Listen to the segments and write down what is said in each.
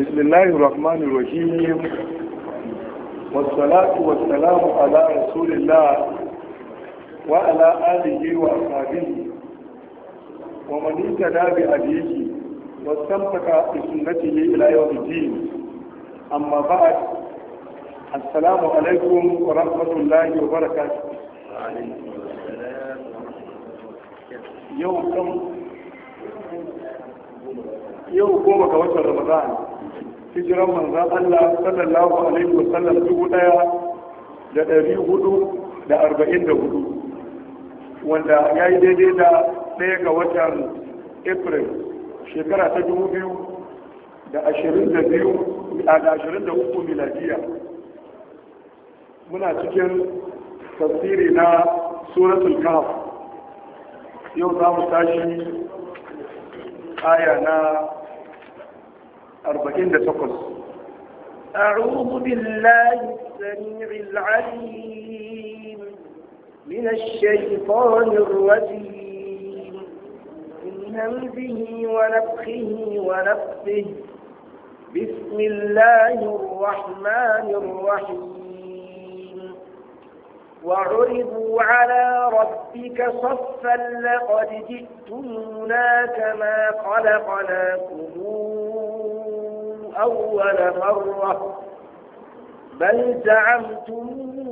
بسم الله الرحمن الرحيم والصلاة والسلام على رسول الله وعلى آله وأصحابه ومن اهتدى بهديه واستمسك بسنته إلى يوم الدين أما بعد السلام عليكم ورحمة الله وبركاته يوم كم yau goma ga watan ramadan hijiran manzan Allah sallallahu alaihi wa sallam dubu daya da ɗari hudu da arba'in da hudu wanda ya yi daidai da ɗaya ga watan april shekara ta dubu biyu da ashirin da biyu a da ashirin da uku miladiya muna cikin tafsiri na suratul kahf yau za mu tashi aya na أربعين تقص أعوذ بالله السميع العليم من الشيطان الرجيم من همزه ونفخه ونفسه بسم الله الرحمن الرحيم وعرضوا على ربك صفا لقد جئتمونا كما خلقناكم أول مرة بل زعمتم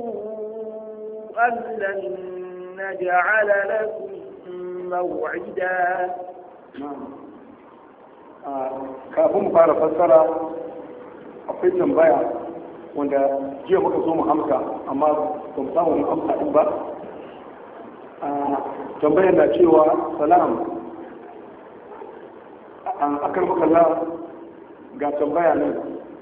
أن لن نجعل لكم موعدا kafin mu fara fassara akwai tambaya wanda jiya muka zo mu amsa amma ba mu samu mu amsa din ba tambayar na cewa salam an akar makalla ga tambaya nan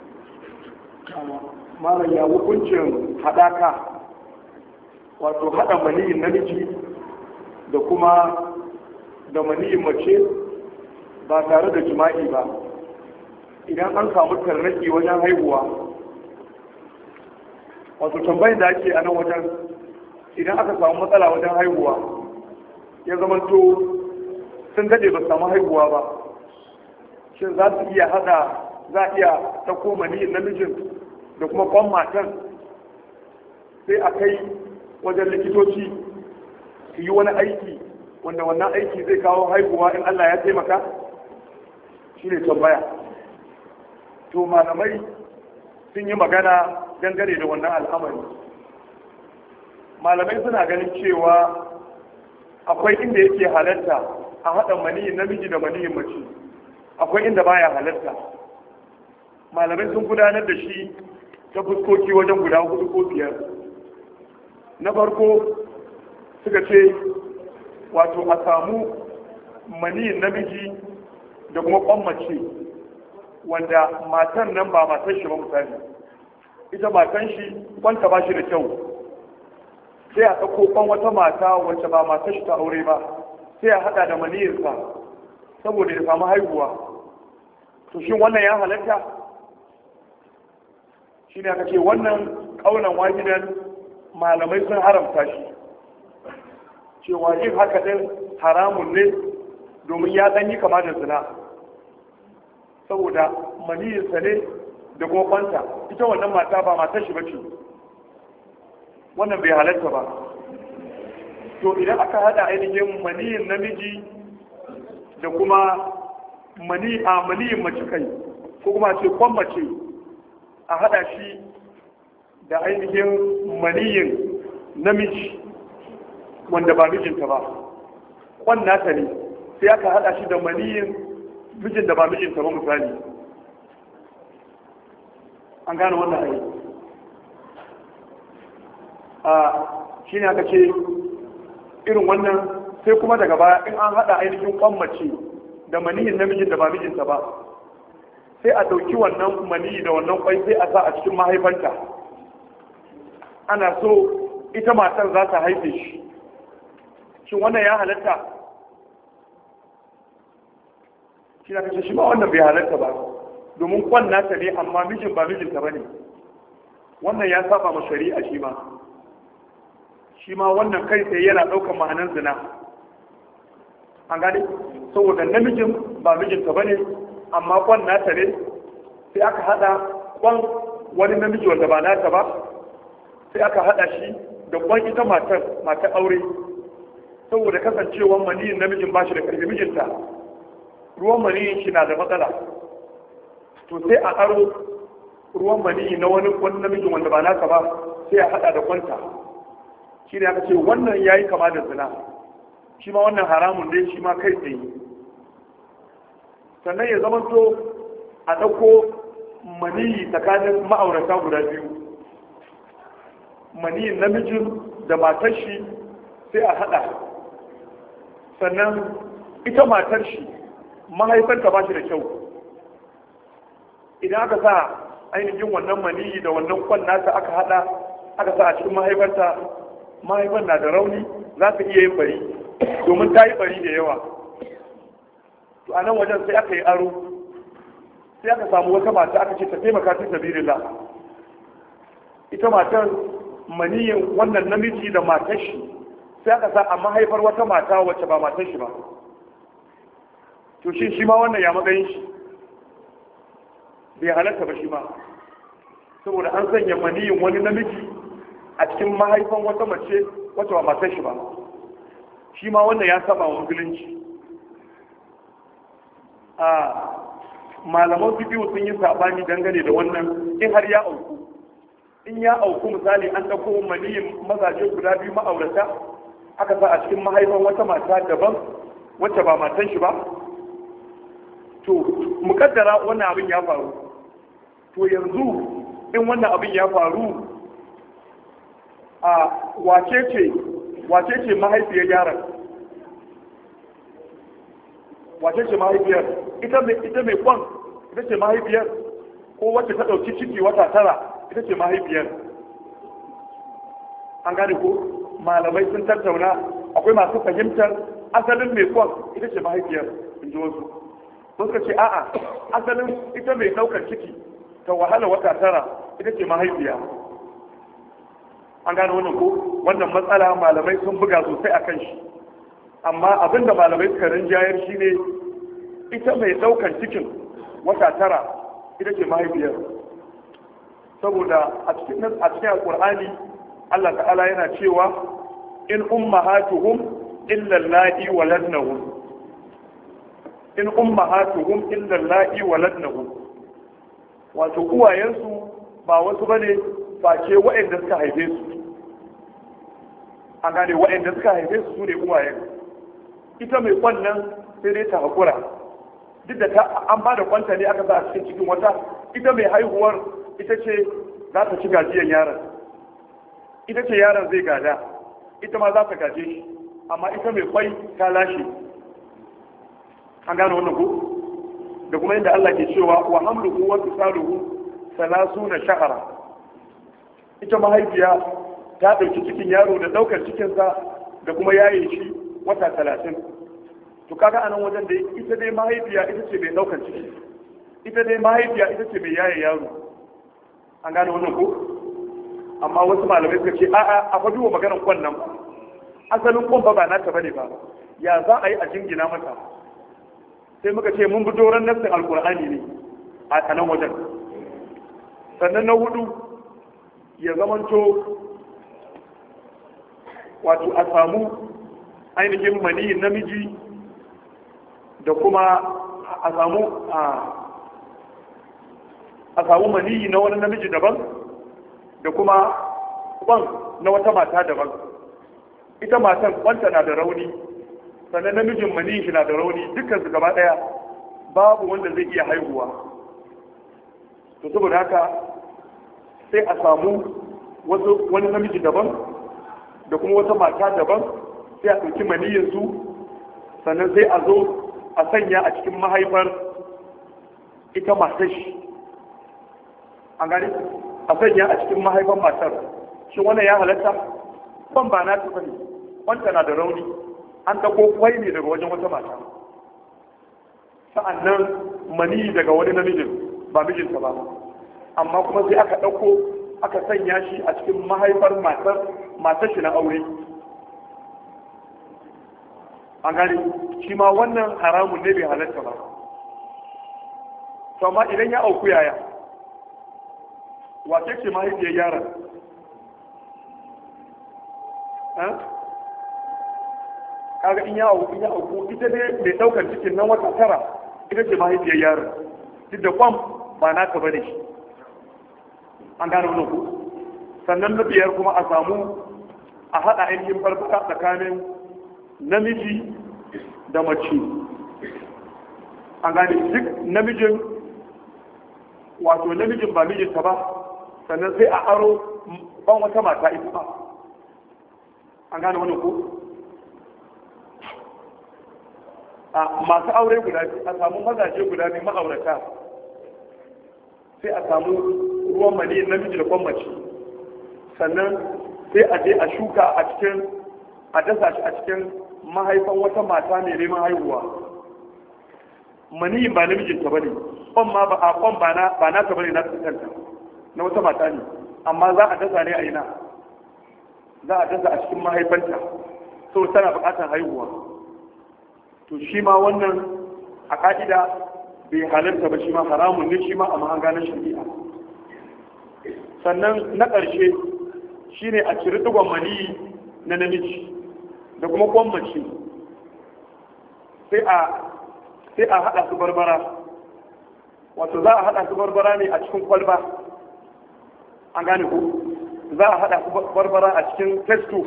mara ya hukuncin haɗaka wato haɗa maniyin namiji da kuma da maniyin mace ba tare da jima'i ba idan an samu tarnaki wajen haihuwa wato tambayin da ake a nan wajen idan aka samu matsala wajen haihuwa ya zamanto sun daɗe ba samu haihuwa ba shin za su iya hada za a iya ɗauko maniyin namijin da kuma kwan matan sai a kai wajen likitoci su yi wani aiki wanda wannan aiki zai kawo haihuwa in Allah ya taimaka shi ne tambaya to malamai sun yi magana dangane da wannan al'amari malamai suna ganin cewa akwai inda yake halatta a haɗa maniyin namiji da maniyin mace akwai inda baya halatta malamai sun gudanar da shi ta fuskoki wajen guda hudu ko biyar na farko suka ce wato a samu maniyin namiji da kuma kwan mace wanda matan nan ba matan shi ba misali ita matan shi kwanta ba shi da kyau sai a ɗauko kwan wata mata wacce ba matan shi ta aure ba sai a haɗa da maniyinsa saboda ya samu haihuwa to shi wannan ya halatta shi ne aka ce wannan ƙaunar wahidan malamai sun haramta shi cewa yin haka din haramun ne domin ya ɗanyi kama da zina saboda maniyinsa ne da kuma kwanta ita wannan mata ba matar shi bace wannan bai halatta ba to idan aka hada ainihin maniyin namiji da kuma mani a maniyin mace kai ko kuma ce kwan mace a hada shi da ainihin maniyin namiji wanda ba mijinta ba kwan nata ne sai aka hada shi da maniyin mijin da ba mijinta ba misali an gane wannan ayi a shi ne aka ce irin wannan sai kuma daga baya in an hada ainihin kwan mace da maniyin namijin da ba mijinta ba sai a ɗauki wannan maniyi da wannan kwai sai a sa a cikin mahaifanta ana so ita matar za ta haife shi shin wannan ya halatta shi na kashe shi ba wannan bai halatta ba domin kwan nata ne amma mijin ba mijinta ba ne wannan ya saba ma shari'a shi ma shi ma wannan kai sai yana ɗaukar ma'anar zina an gane saboda namijin ba mijinta ba ne amma kwan nata ne sai aka hada kwan wani namiji wanda ba nata ba sai aka hada shi da kwan ita matar matar aure saboda kasancewar maniyin namijin ba shi da karfi mijinta ruwan maniyin shi na da matsala to sai a aro ruwan maniyi na wani wani namijin wanda ba naka ba sai a hada da kwanta shi ne aka ce wannan yayi kama da zina shi ma wannan haramun dai shi ma kai tsaye sannan ya zama to a ɗauko maniyi tsakanin ma'aurata guda biyu maniyin namijin da matar shi sai a haɗa sannan ita matar shi mahaifarta ba shi da kyau idan aka sa ainihin wannan maniyi da wannan kwan nata aka haɗa aka sa a cikin mahaifarta mahaifar na da rauni za ta iya yin bari domin ta yi bari da yawa to a nan wajen sai aka yi aro sai aka samu wata mata aka ce ta taimaka ta sabilillah ita matar maniyin wannan namiji da matar shi sai aka sa a mahaifar wata mata wacce ba matar shi ba to shi shi ma wannan ya matsayin shi bai halatta ba shi ma saboda an sanya maniyin wani namiji a cikin mahaifan wata mace wacce ba matar shi ba shi ma wannan ya saba wa musulunci a malaman biyu sun yi sabani dangane da wannan in har ya auku in ya auku misali an ɗauko maniyin mazaje guda biyu ma'aurata aka sa a cikin mahaifan wata mata daban wacce ba matan shi ba to mukaddara wannan abin ya faru to yanzu in wannan abin ya faru a wace ce wace ce mahaifiyar yaron wace ce mahaifiyar ita mai ita mai kwan ita ce mahaifiyar ko wacce ta dauki ciki wata tara ita ce mahaifiyar an gane ko malamai sun tattauna akwai masu fahimtar asalin mai kwan ita ce mahaifiyar in ji wasu suka ce a'a asalin ita mai daukar ciki ta wahala wata tara ita ce mahaifiya an gane wannan ko wannan matsala malamai sun buga sosai a kan shi amma abinda malamai suka rinjayar shi ne ita mai daukan cikin wata tara ita ce mahaifiyar saboda a cikin a cikin alqur'ani Allah ta'ala yana cewa in ummahatuhum illa allati waladnahum in ummahatuhum illa allati waladnahum wato uwayensu ba wasu bane face waɗanda suka haife su an gane waɗanda suka haife su su ne uwayen ita mai kwannan sai dai ta haƙura duk da ta an ba da kwanta ne aka sa a cikin cikin wata ita mai haihuwar ita ce za ta ci gajiyar yaron ita ce yaron zai gada ita ma za ta gaje shi amma ita mai kwai ta lashe an gane wannan ko da kuma yadda Allah ke cewa wa hamluhu wa fisaluhu salasuna shahara ita mahaifiya ta ɗauki cikin yaro da ɗaukar cikinsa da kuma yaye shi wata talatin to kaga anan wajen da ita dai mahaifiya ita ce mai ɗaukar ciki ita dai mahaifiya ita ce mai yaye yaro an gane wannan ko amma wasu malamai suka ce a'a a fa duba maganar kwan nan asalin kwan ba ba nata bane ba ya za a yi a jingina mata sai muka ce mun bi doron nassin alkur'ani ne a nan wajen sannan na hudu ya zamanto wato a samu ainihin mani namiji da kuma a samu a samu mani na wani namiji daban da kuma kwan na wata mata daban ita matan kwanta na da rauni sannan namijin mani shi na da rauni dukkan su gaba daya babu wanda zai iya haihuwa to saboda haka sai a samu wasu wani namiji daban da kuma wata mata daban sai a ɗauki maniyyarsu sannan sai a zo a sanya a cikin mahaifar ita matar shi an gani a sanya a cikin mahaifar matar shi wannan ya halatta ban ba na ta bane wanta na da rauni an dako kwai ne daga wajen wata mata sa'annan mani daga wani namijin ba mijinta ba amma kuma sai aka ɗauko aka sanya shi a cikin mahaifar matar matar shi na aure an gani shi ma wannan haramun ne bai halatta ba to amma idan ya auku yaya wace ce mahaifiyar yaron kaga in ya auku in ya auku ita ne mai daukar cikin nan wata tara ita ce mahaifiyar yaron duk da kwam ba naka bane shi an gane wannan ku sannan na biyar kuma a samu a haɗa ainihin farfaka tsakanin namiji da mace an gane duk namijin wato namijin ba mijinta ba sannan sai a aro ban wata mata ita ba an gane wannan ku a masu aure guda a samu mazaje guda biyu ma'aurata sai a samu ruwan mani namiji da kwan mace sannan sai a je a shuka a cikin a dasa shi a cikin mahaifan wata mata mai neman haihuwa mani ba namijinta ba ne kwan ma ba a kwan ba na ba na ta bane na kanta na wata mata ne amma za a dasa ne a ina za a dasa a cikin mahaifanta so tana buƙatar haihuwa to shi ma wannan a ka'ida bai halarta ba shi ma haramun ne shi ma a mahanga na shari'a sannan na ƙarshe shine a ciri digon mani na namiji da kuma kwan mace sai a sai a haɗa su barbara wato za a haɗa su barbara ne a cikin kwalba an gane ku za a haɗa su barbara a cikin testo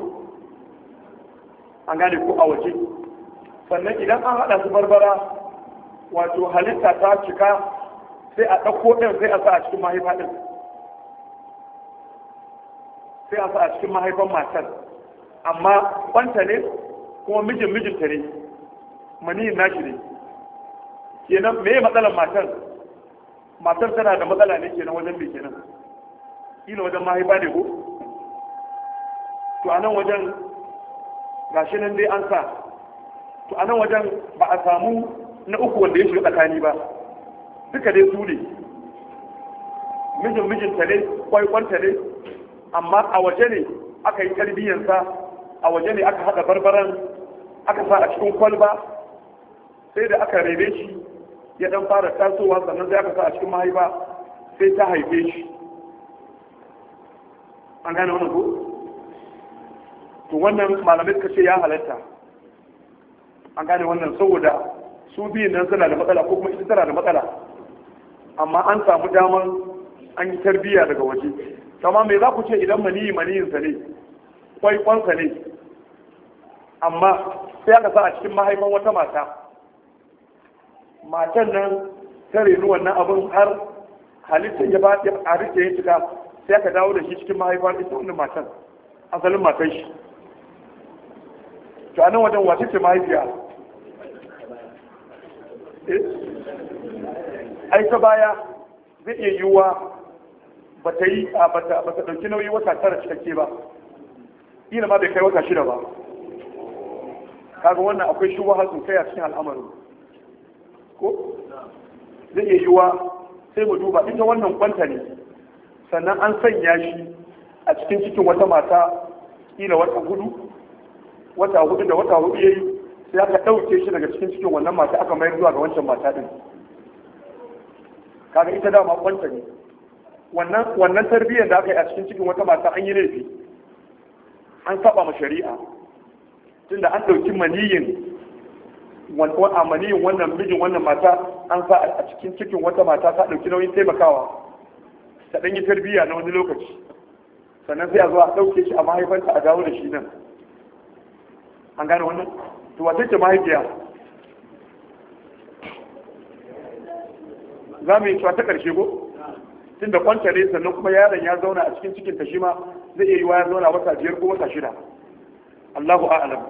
an gane ku a waje sannan idan an haɗa su barbara wato halitta ta cika sai a ɗauko ɗin sai a sa a cikin mahaifa ɗin sai a sa a cikin mahaifan matar amma kwanta ne kuma mijin mijinta ne maniyin nashi ne kenan me matsalar matar matar tana da matsala ne kenan wajen me kenan kila wajen mahaifa ne ko to a nan wajen gashi nan dai an sa to a nan wajen ba a samu na uku wanda ya shiga tsakani ba duka dai su ne mijin mijinta ne kwaikwanta ne amma a waje ne aka yi tarbiyyansa a waje ne aka haɗa barbaran aka sa a cikin kwalba sai da aka rebe shi ya dan fara tasowa sannan sai aka sa a cikin mahaifa sai ta haife shi an gane wannan ko to wannan malamai suka ce ya halatta an gane wannan saboda su biyun nan suna da matsala ko kuma ita tana da matsala amma an samu daman an yi tarbiyya daga waje kama me za ku ce idan maniyi maniyinsa ne kwaikwansa ne amma sai aka sa a cikin mahaifan wata mata matan nan ta renu wannan abin har halittar ya ba a rike ya cika sai aka dawo da shi cikin mahaifar ita wannan matan asalin matan shi to anan wajen wace ce mahaifiya ai ta baya zai iya yiwuwa ba ta yi a ba ta ɗauki nauyi wata tara cikakke ba ila ma bai kai wata shida ba kaga wannan akwai shubuha sosai a cikin al'amarin ko zai iya yiwuwa sai mu duba ita wannan kwanta ne sannan an sanya shi a cikin cikin wata mata kila wata hudu wata hudu da wata hudu yayi sai aka ɗauke shi daga cikin cikin wannan mata aka mayar zuwa ga wancan mata din kaga ita dama kwanta ne wannan wannan tarbiyyar da aka yi a cikin cikin wata mata an yi laifi an saba ma shari'a tunda an ɗauki maniyin a maniyin wannan mijin wannan mata an sa a cikin cikin wata mata ta ɗauki nauyin taimakawa ta ɗan yi tarbiyya na wani lokaci sannan sai a zo a ɗauke shi a mahaifanta a dawo da shi nan an gane wannan to wata ce mahaifiya za mu yi cewa ta ƙarshe ko tunda kwanta ne sannan kuma yaron ya zauna a cikin cikin ta shi ma zai iya yi wa ya zauna wata biyar ko wata shida Allahu a'lam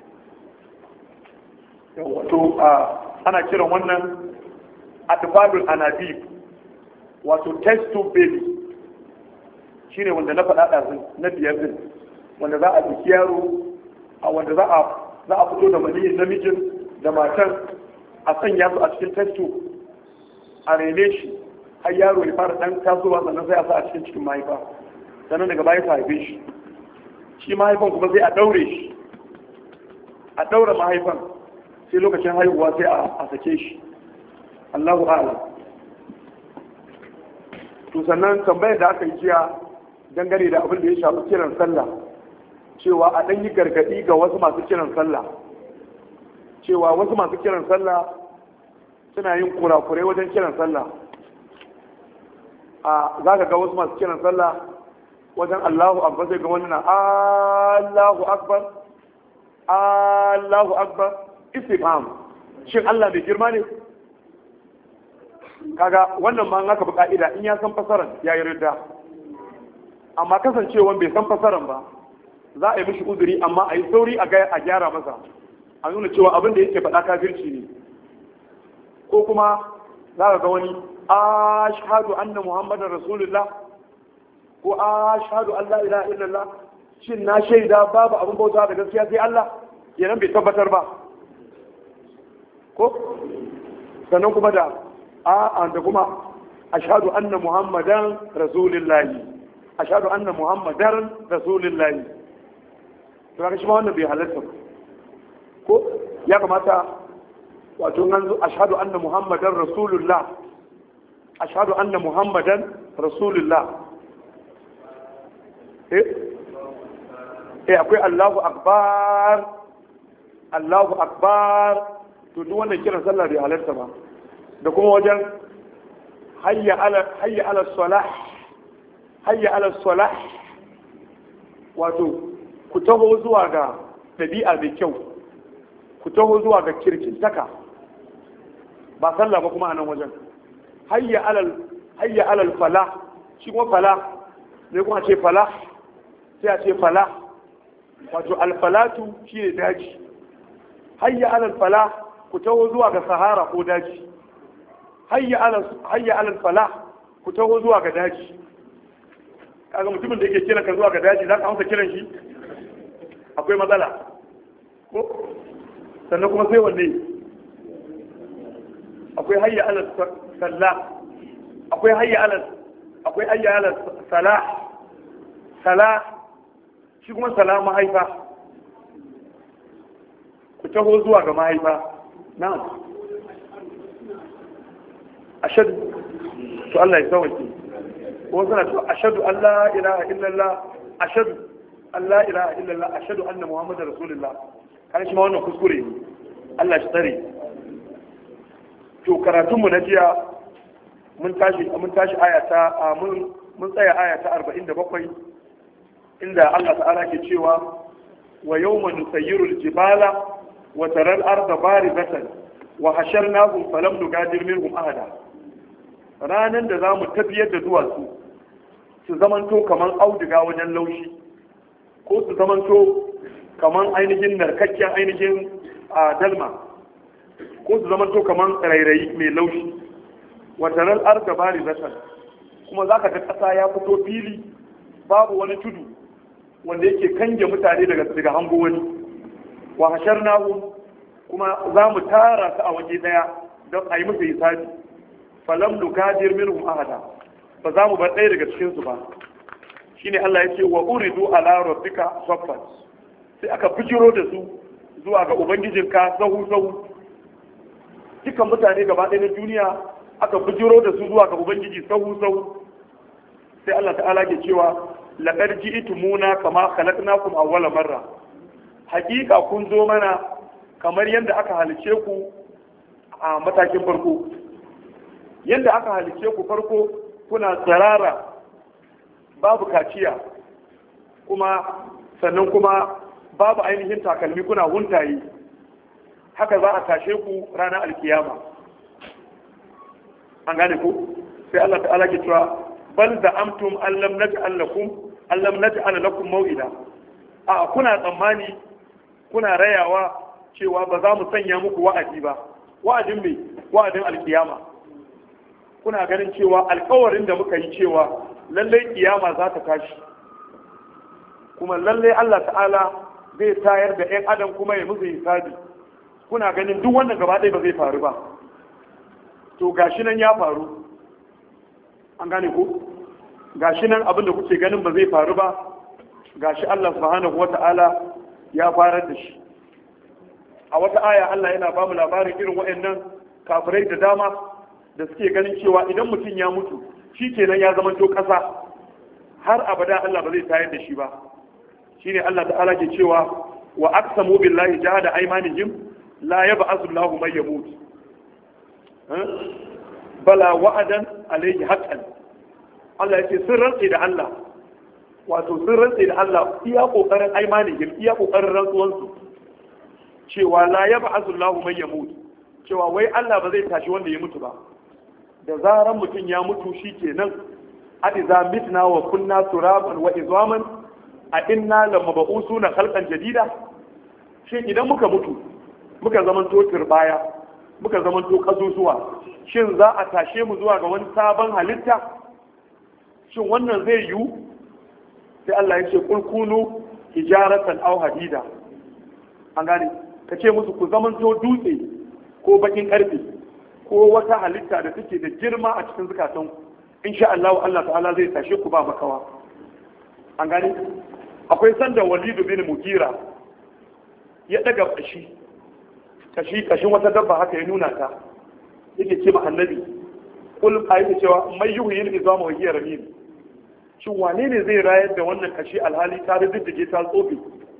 wato ana kiran wannan atfalul anabib wato test tube baby shine wanda na faɗa ɗazin na biyar din wanda za a biki yaro a wanda za a za a fito da maniyin namijin da matan a sanya su a cikin test tube a rene shi har yaro ya fara dan tasowa sannan sai a sa a cikin cikin mahaifa sannan daga baya ta haife shi shi mahaifan kuma sai a daure shi a daura mahaifan sai lokacin haihuwa sai a sake shi Allahu a'lam to sannan tambayar da aka yi jiya dangane da abin da ya shafi kiran sallah cewa a ɗan yi gargaɗi ga wasu masu kiran sallah cewa wasu masu kiran sallah suna yin kurakurai wajen kiran sallah a za ka ga wasu masu kiran sallah wajen allahu akbar zai ga wani na allahu akbar allahu akbar istifham shin allah mai girma ne kaga wannan ma aka bi ka'ida in ya san fasaran ya yi ridda amma kasancewan bai san fasaran ba za a yi mishi uzuri amma a yi sauri a gyara masa a nuna cewa abin da yake faɗa kafirci ne ko kuma za ka ga wani ashhadu anna muhammadan rasulullah ko ashhadu an la ilaha illallah shin na shaida babu abin bauta da gaskiya sai Allah kenan bai tabbatar ba ko sannan kuma da a da kuma ashhadu anna muhammadan rasulullah ashhadu anna muhammadan rasulullah to kaga shi ma wannan bai halatta ko ya kamata wato nan zo ashhadu anna muhammadan rasulullah ashhadu anna muhammadan rasulullah eh eh akwai Allahu akbar Allahu akbar to duk wannan kiran sallah bai halarta ba da kuma wajen hayya ala hayya ala salah hayya ala salah wato ku taho zuwa ga ɗabi'a mai kyau ku taho zuwa ga kirkintaka ba sallah ba kuma a nan wajen hayya alal hayya alal fala shi kuma fala ne kuma ce fala sai a ce fala wato alfalatu shi ne daji hayya alal fala ku taho zuwa ga sahara ko daji hayya alal hayya alal fala ku taho zuwa ga daji kaga mutumin da yake kiran ka zuwa ga daji za ka amsa kiran shi akwai matsala ko sannan kuma sai wanne akwai hayya alal salla akwai hayya alal akwai hayya alal sala sala shi kuma sala mahaifa ku taho zuwa ga mahaifa na'am ashadu to Allah ya sauke ko suna to ashadu an la ilaha illallah ashadu an la ilaha illallah ashadu anna muhammadar rasulullah kan shi ma wannan kuskure ne Allah shi tsare to karatunmu na jiya mun tashi mun tashi aya ta mun mun tsaya aya ta 47 inda Allah ta'ala ke cewa wa yawma nusayyiru al-jibala wa tara al-arda barizatan wa hasharnahum falam nugadir minhum ahada ranan da zamu tafiyar da duwatsu su zamanto kaman auduga wajen laushi ko su zamanto kaman ainihin narkakken ainihin a dalma ko su zamanto kaman rairayi mai laushi wataran arda bari zatan kuma za ka ga ƙasa ya fito fili babu wani tudu wanda yake kange mutane daga daga hango wani wa hashar nahu kuma za mu tara su a waje daya don a yi musu hisabi falam nugadir minhum ahada ba za mu bar ɗaya daga cikin su ba shine Allah ya ce wa uridu ala rabbika saffat sai aka bijiro da su zuwa ga ubangijinka sahu sahu dukan mutane gaba ɗaya na duniya aka bijiro da su zuwa ga ubangiji sahu sahu sai Allah ta'ala ke cewa laqad ji'tumuna kama khalaqnakum awwala marra hakika kun zo mana kamar yadda aka halice ku a matakin farko yadda aka halice ku farko kuna tsarara babu kaciya kuma sannan kuma babu ainihin takalmi kuna huntaye haka za a tashe ku ranar alkiyama an gane ku sai Allah ta'ala ke cewa bal da amtum allam naj'al lakum allam naj'al lakum maw'ida a kuna tsammani kuna rayawa cewa ba za mu sanya muku wa'adi ba wa'adin me wa'adin alkiyama kuna ganin cewa alkawarin da muka yi cewa lallai kiyama za ta tashi kuma lallai Allah ta'ala zai tayar da 'yan adam kuma ya musu hisabi kuna ganin duk wannan gaba ɗaya ba zai faru ba to gashi nan ya faru an gane ku gashi nan abin da kuke ganin ba zai faru ba gashi Allah subhanahu wata'ala ya farar da shi a wata aya Allah yana ba mu labarin irin waɗannan kafirai da dama da suke ganin cewa idan mutum ya mutu shi kenan ya zama to ƙasa har abada Allah ba zai tayar da shi ba shine Allah ta'ala ke cewa wa aqsamu billahi jahada aymanihim la yab'athu Allahu man yamut bala wa'adan alayhi haqqan Allah yake sun rantsi da Allah wato sun rantsi da Allah iya kokarin aymanihim iya kokarin rantsuwansu cewa la yab'athu Allahu man yamut cewa wai Allah ba zai tashi wanda ya mutu ba da zaran mutum ya mutu shikenan a iza mitna wa kunna turaban wa izwaman a inna lamab'usuna khalqan jadida shin idan muka mutu muka zaman to turbaya muka zaman to kasusuwa shin za a tashe mu zuwa ga wani sabon halitta shin wannan zai yiwu sai Allah ya ce kulkunu hijaratan aw hadida an gane ka ce musu ku zaman to dutse ko bakin karfe ko wata halitta da take da girma a cikin zukatan insha Allah Allah ta'ala zai tashe ku ba makawa an gane akwai sanda walidu bin mugira ya daga kashi kashi kashin wata dabba haka ya nuna ta yake ce ma annabi kul ayi cewa mai yuhyil izama wa hiya ramim shin wane ne zai rayar da wannan kashi alhali ta riddige ta tsofe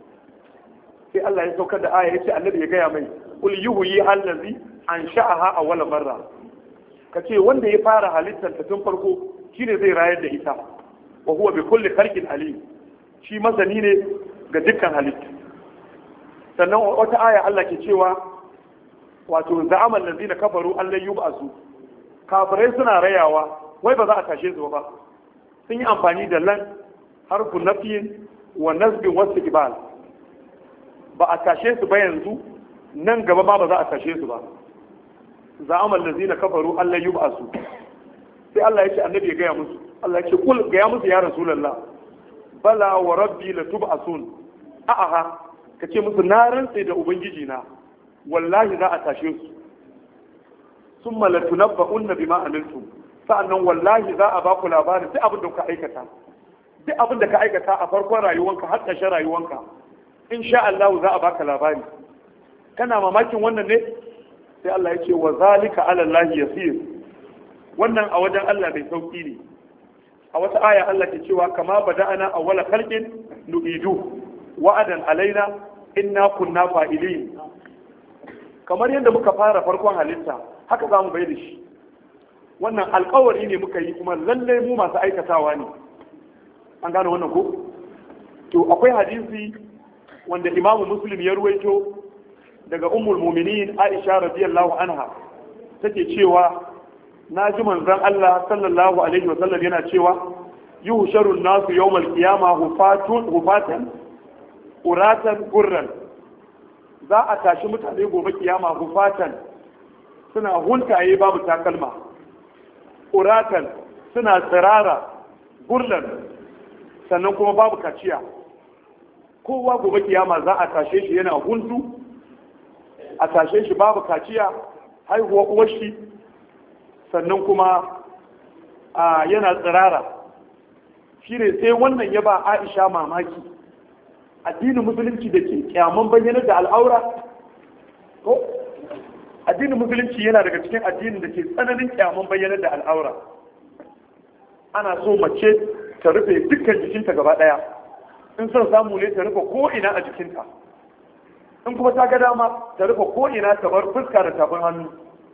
sai Allah ya saukar da aya yace annabi ya gaya mai kul yuhyi allazi ansha'aha awwala marra kace wanda ya fara halittar ta tun farko shine zai rayar da ita wa huwa bi kulli khalqin alim shi masani ne ga dukkan halittu sannan wata aya Allah ke cewa wato za'amal ladina kafaru an lan yub'asu kafirai suna rayawa wai ba za a tashe su ba sun yi amfani da lan harfu nafiyin wa nasbin wasu ibal ba a tashe su ba yanzu nan gaba ma ba za a tashe su ba za'amal ladina kafaru an lan yub'asu sai Allah ya ce annabi ya gaya musu Allah ya ce kul gaya musu ya rasulullah bala wa rabbi la tub'asun a'a ka ce musu na rantse da ubangiji na wallahi za a tashe su summa la tunabba'unna bima amiltum sa'annan wallahi za a ba ku labarin duk abin da ka aikata duk abin da ka aikata a farkon rayuwanka har ƙarshen rayuwanka insha Allah za a baka labari kana mamakin wannan ne sai Allah ya ce wa zalika ala Allah yasir wannan a wajen Allah mai sauki ne a wata aya Allah ke cewa kama bada'ana awwala khalqin nu'idu wa'adan alaina inna kunna fa'ilin kamar yadda muka fara farkon halitta haka za mu bai da shi wannan alkawari ne muka yi kuma lallai mu masu aikatawa ne an gane wannan ko to akwai hadisi wanda imamu muslim ya ruwaito daga ummul muminin aisha radiyallahu anha take cewa na ji manzon Allah sallallahu alaihi wa sallam yana cewa yuhsharu nasu yawmal qiyama hufatun hufatan uratan gurran za a tashi mutane gobe kiyama hufatan suna huntaye babu takalma uratan suna tsirara gurlan sannan kuma babu kaciya kowa gobe kiyama za a tashe shi yana huntu a tashe shi babu kaciya haihuwa uwar shi sannan kuma a yana tsirara shi ne sai wannan ya ba aisha mamaki addinin musulunci da ke kyaman bayyanar da al'aura ko addinin musulunci yana daga cikin addinin da ke tsananin kyaman bayyanar da al'aura ana so mace ta rufe dukkan jikinta gaba daya in son samu ne ta rufe ko'ina a jikinta in kuma ta ga dama ta rufe ko'ina ta bar fuska da tafin hannu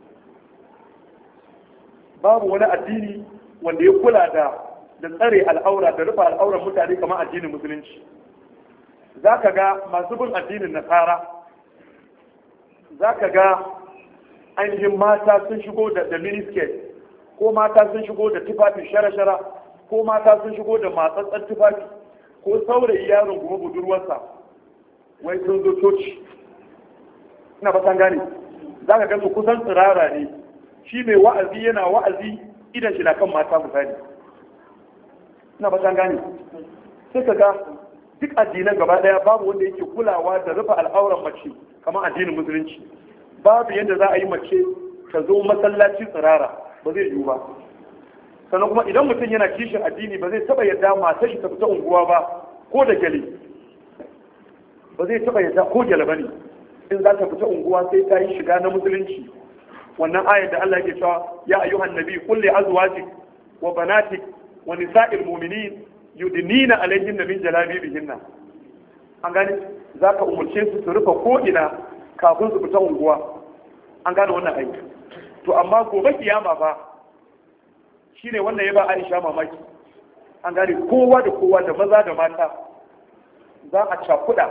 babu wani addini wanda ya kula da da tsare al'aura da rufe al'auran mutane kamar addinin musulunci za ka ga masu bin addinin nasara za ka ga ainihin mata sun shigo da da miniskirt ko mata sun shigo da tufafi shara-shara ko mata sun shigo da matsatsan tufafi ko saurayi yaron kuma budurwarsa wai sun zo coci ina ba gane za ka ga su kusan tsirara ne shi mai wa'azi yana wa'azi idan shi na kan mata misali ina ba gane sai ka ga duk addinan gaba daya babu wanda yake kulawa da rufe al'auran mace kamar addinin musulunci babu yadda za a yi mace ta zo masallaci tsirara ba zai yiwu ba sannan kuma idan mutum yana kishin addini ba zai taba yadda matar shi ta fita unguwa ba ko da gyale ba zai taba yadda ko gyale ba ne in za ta fita unguwa sai ta yi shiga na musulunci wannan ayar da Allah ke cewa ya ayyuhan nabi kulli azwajik wa banatik wa nisa'il mu'minin yudnina alayhinna min jalabibihinna an gane zaka umurce su su rufe ko ina kafin su fita unguwa an gane wannan aiki to amma gobe kiyama fa shine wannan ya ba Aisha mamaki an gane kowa da kowa da maza da mata za a cakuda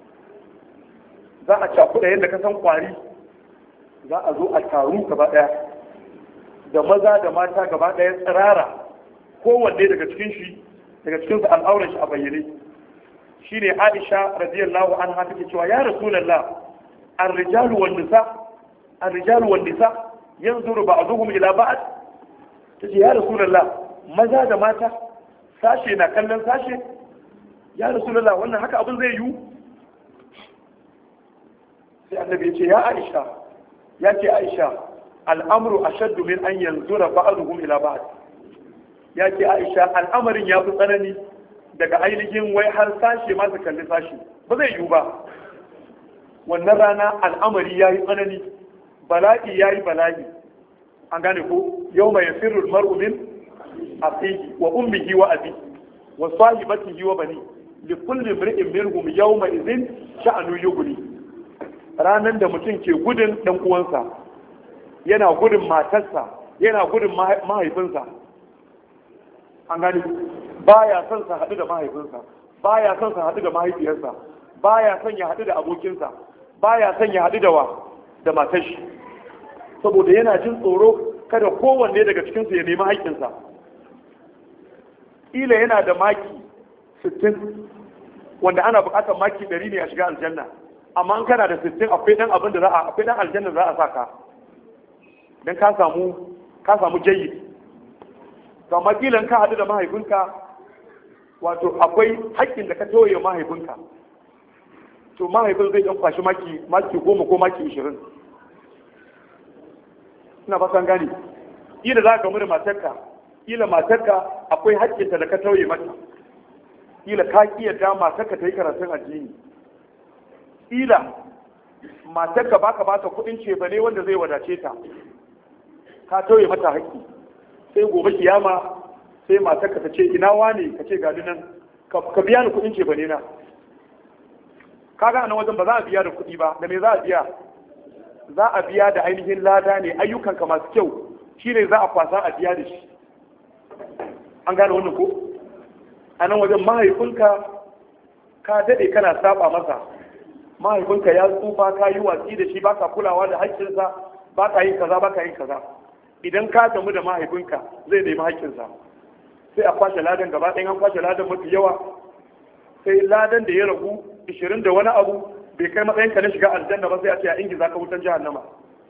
za a cakuda yadda ka san kwari za a zo a taru gaba daya da maza da mata gaba daya tsirara kowanne daga cikin shi daga cikin su al'auran shi a bayyane shine Aisha radiyallahu anha take cewa ya rasulullah ar-rijalu wan nisa ar-rijalu wan nisa yanzuru ba'dhum ila ba'd tace ya rasulullah maza da mata sashe na kallon sashe ya rasulullah wannan haka abin zai yiwu sai annabi ya ce ya aisha ya ce aisha al'amru ashaddu min an yanzura ba'dhum ila ba'd ya ce aisha al'amarin ya fi tsanani daga ainihin wai har sashe ma su kalli sashe ba zai yiwu ba wannan rana al'amari ya yi tsanani bala'i ya yi bala'i an gane ko yau mai sirrul mar'u min aqihi wa ummihi wa abi wa sahibatihi wa bani li kulli imri'in minhum yawma idhin sha'anu yughni ranan da mutum ke gudun dan uwansa yana gudun matarsa yana gudun mahaifinsa an gane baya son sa haɗu da mahaifinsa baya son sa haɗu da mahaifiyarsa baya son ya haɗu da abokinsa baya son ya haɗu da wa da matar shi saboda yana jin tsoro kada kowanne daga cikinsu ya nemi haƙƙinsa ila yana da maki 60 wanda ana buƙatar maki 100 ne a shiga aljanna amma an kana da 60 akwai dan abin da za a akwai dan aljanna za a saka dan ka samu ka samu jayyid to amma kila ka haɗu da mahaifinka wato akwai haƙƙin da ka toye mahaifinka to mahaifin zai ɗan kwashi maki maki goma ko maki ishirin ina fatan gani ila za ka gamu da matarka ila matarka akwai haƙƙinta da ka tauye mata ila ka kiyarda matarka ta yi karatun addini ila matarka baka ba ta kuɗin cefa ne wanda zai wadace ta ka tauye mata haƙƙi sai gobe kiyama sai matarka ta ce ina wane ka ce gani nan ka biya ni kuɗin cefa ne na kaga nan wajen ba za a biya da kuɗi ba da me za a biya za a biya da ainihin lada ne ayyukanka masu kyau shine za a kwasa a biya da shi an gane wannan ko a nan wajen mahaifinka ka daɗe kana saba masa mahaifinka ya tsufa ka yi watsi da shi baka kulawa da haƙƙinsa baka yin kaza baka yin kaza idan ka damu da mahaifinka zai nemi haƙƙinsa sai a kwashe ladan gaba ɗayan an kwashe ladan mafi yawa sai ladan da ya ragu ishirin da wani abu bai kai matsayin ka na shiga aljanna ba sai a ce a ingiza ka wutan jahannama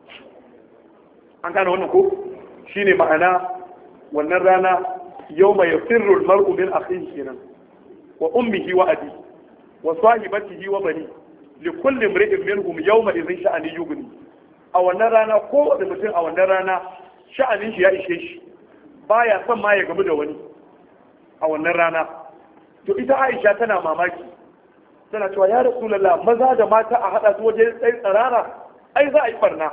an gane wannan ko shine ma'ana wannan rana yau mai yafirru mar'u min akhihi kenan wa ummihi wa abi wa sahibatihi wa bani li kulli imri'in minhum yawma idhin sha'ani yughni a wannan rana ko da mutum a wannan rana sha'anin shi ya ishe shi baya son ma ya gamu da wani a wannan rana to ita Aisha tana mamaki tana cewa ya rasulullah maza da mata a hada su waje tsaye tsarara ai za a yi barna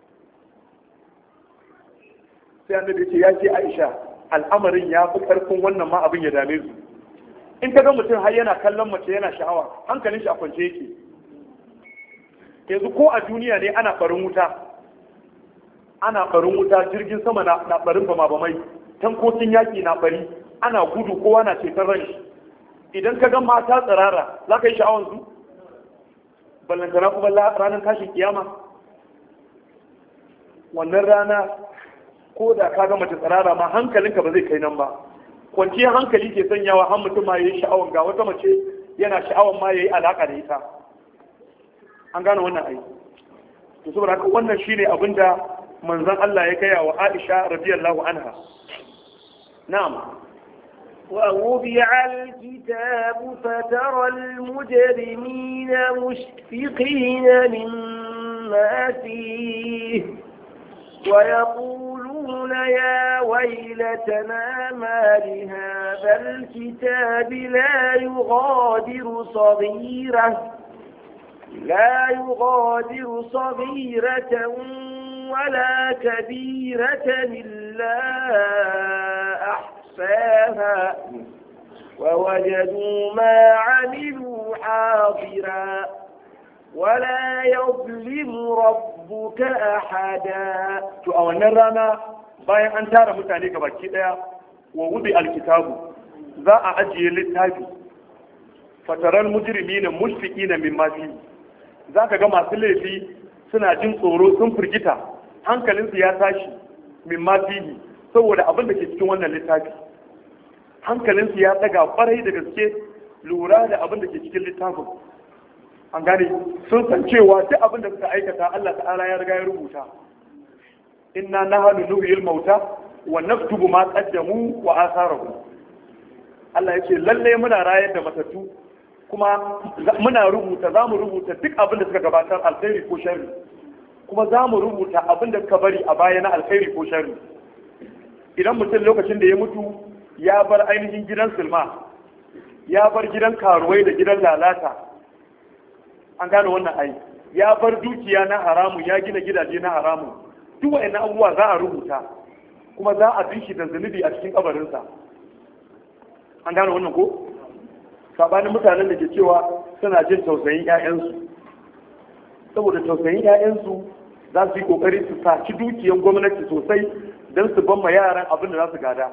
sai annabi ce ya ce Aisha al'amarin ya fi karfin wannan ma abin ya dame su in ka ga mutum har yana kallon mace yana sha'awa hankalin shi a kwance yake yanzu ko a duniya ne ana barin wuta ana barin wuta jirgin sama na barin bama bamai tankokin yaki na bari ana gudu kowa na ceton ran shi idan ka ga mata tsirara za ka yi sha'awar su ballantana kuma ranar tashin kiyama wannan rana ko da ka ga mace tsirara ma hankalinka ba zai kai nan ba kwanciyar hankali ke sanyawa har mutum ma ya yi sha'awar ga wata mace yana sha'awar ma ya yi alaƙa da ita an gane wannan aiki to saboda haka wannan shine abin da manzon Allah ya gaya wa Aisha radiyallahu anha na'am ووضع الكتاب فترى المجرمين مشفقين مما فيه ويقولون يا ويلتنا ما لهذا الكتاب لا يغادر صغيرة لا يغادر صغيرة ولا كبيرة إلا ووجدوا ما عملوا حاضرا ولا يظلم ربك أحدا to a wannan rana bayan an tara mutane ga baki daya wa wudi alkitabu za a ajiye littafi fataral mujrimina mushfiqina mimma fi zaka ga masu laifi suna jin tsoro sun firgita hankalinsu ya tashi mimma fihi saboda abin da ke cikin wannan littafi hankalinsu ya daga kwarai da gaske lura da abin da ke cikin littafin an gane sun san cewa duk abin da suka aikata Allah ta'ala ya riga ya rubuta inna nahnu nuhyil mauta wa naktubu ma qaddamu wa atharahum Allah yake lalle muna rayar da matattu kuma muna rubuta za mu rubuta duk abin da suka gabatar alkhairi ko sharri kuma za mu rubuta abin da suka bari a baya na alkhairi ko sharri idan mutum lokacin da ya mutu ya bar ainihin gidan silma ya bar gidan karuwai da gidan lalata an gane wannan ai ya bar dukiya na haramun ya gina gidaje na haramun duk wa'annan abubuwa za a rubuta kuma za a bi shi da zunubi a cikin kabarinsa an gane wannan ko sabanin mutanen da ke cewa suna jin tausayin 'ya'yansu saboda tausayin 'ya'yansu za su yi kokari su saci dukiyan gwamnati sosai don su ban ma yaran abin da za su gada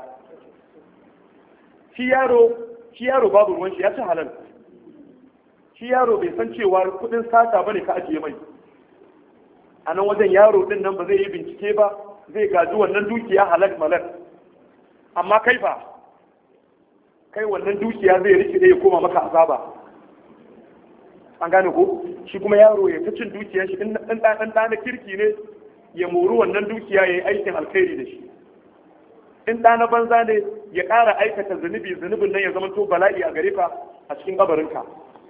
shi yaro shi yaro babu ruwan shi ya ci halal shi yaro bai san cewa kudin sata bane ka ajiye mai a nan wajen yaro din nan ba zai yi bincike ba zai gaji wannan dukiya halal malak amma kai fa kai wannan dukiya zai rike ya koma maka azaba an gane ko shi kuma yaro ya ta cin dukiyar shi in dan dan na kirki ne ya mori wannan dukiya ya yi aikin alkhairi da shi in ɗa na banza ne ya ƙara aikata zunubi zunubin nan ya zama to bala'i a gare ka a cikin kabarinka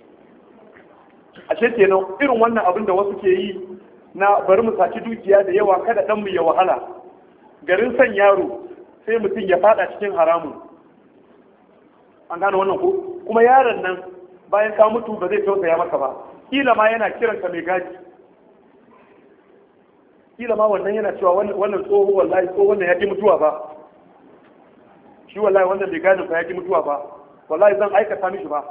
ashe kenan irin wannan abin da wasu ke yi na bari mu saci dukiya da yawa kada ɗanmu ya wahala garin san yaro sai mutum ya fada cikin haramun an gane wannan ko kuma yaron nan bayan ka mutu ba zai tausaya maka ba kila ma yana kiranka mai gaji kila ma wannan yana cewa wannan tsoho wallahi tsoho wannan ya ki mutuwa ba shi wallahi wannan bai gane ba ya ki mutuwa ba wallahi zan aikata mishi ba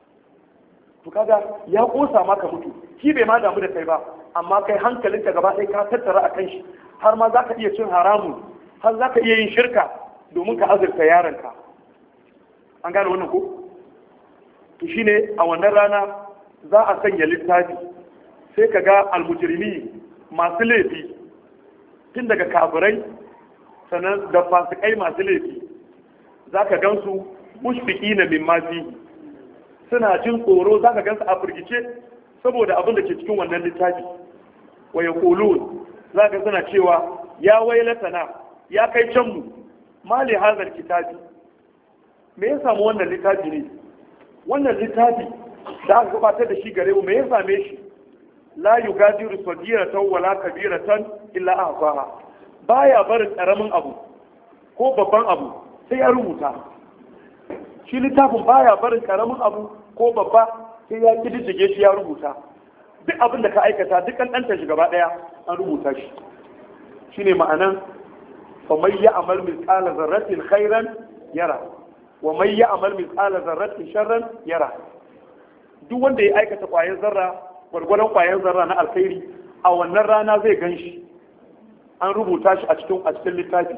to kaga ya kosa maka mutu shi bai ma damu da kai ba amma kai hankalinka gaba ɗaya ka tattara a kan shi har ma za ka iya cin haramun har za ka iya yin shirka domin ka azurta yaronka an gane wannan ko to shine a wannan rana za a sanya littafi sai ka ga almujrimi masu laifi tun daga kafirai sannan da fasikai masu laifi za ka gansu mushfiki na min mafi suna jin tsoro za ka gansu a firgice saboda abin da ke cikin wannan littafi wa ya za ka suna cewa ya wailatana ya kai canmu mali hazar kitabi me ya samu wannan littafi ne wannan littafi da aka gabatar da shi gare mu me ya same shi la yugadiru sagiratan wala kabiratan illa ahsaha baya barin karamin abu ko babban abu sai ya rubuta shi littafin baya barin karamin abu ko babba sai ya kididdige shi ya rubuta duk abin da ka aikata duk an ɗanta shi gaba ɗaya an rubuta shi shine ma'anan fa may ya'mal mithqala zarratin khairan yara wa may ya'mal mithqala zarratin sharran yara duk wanda ya aikata ƙwayar zarra gwargwadon ƙwayar zarra na alkhairi a wannan rana zai gan shi an rubuta shi a cikin a cikin littafi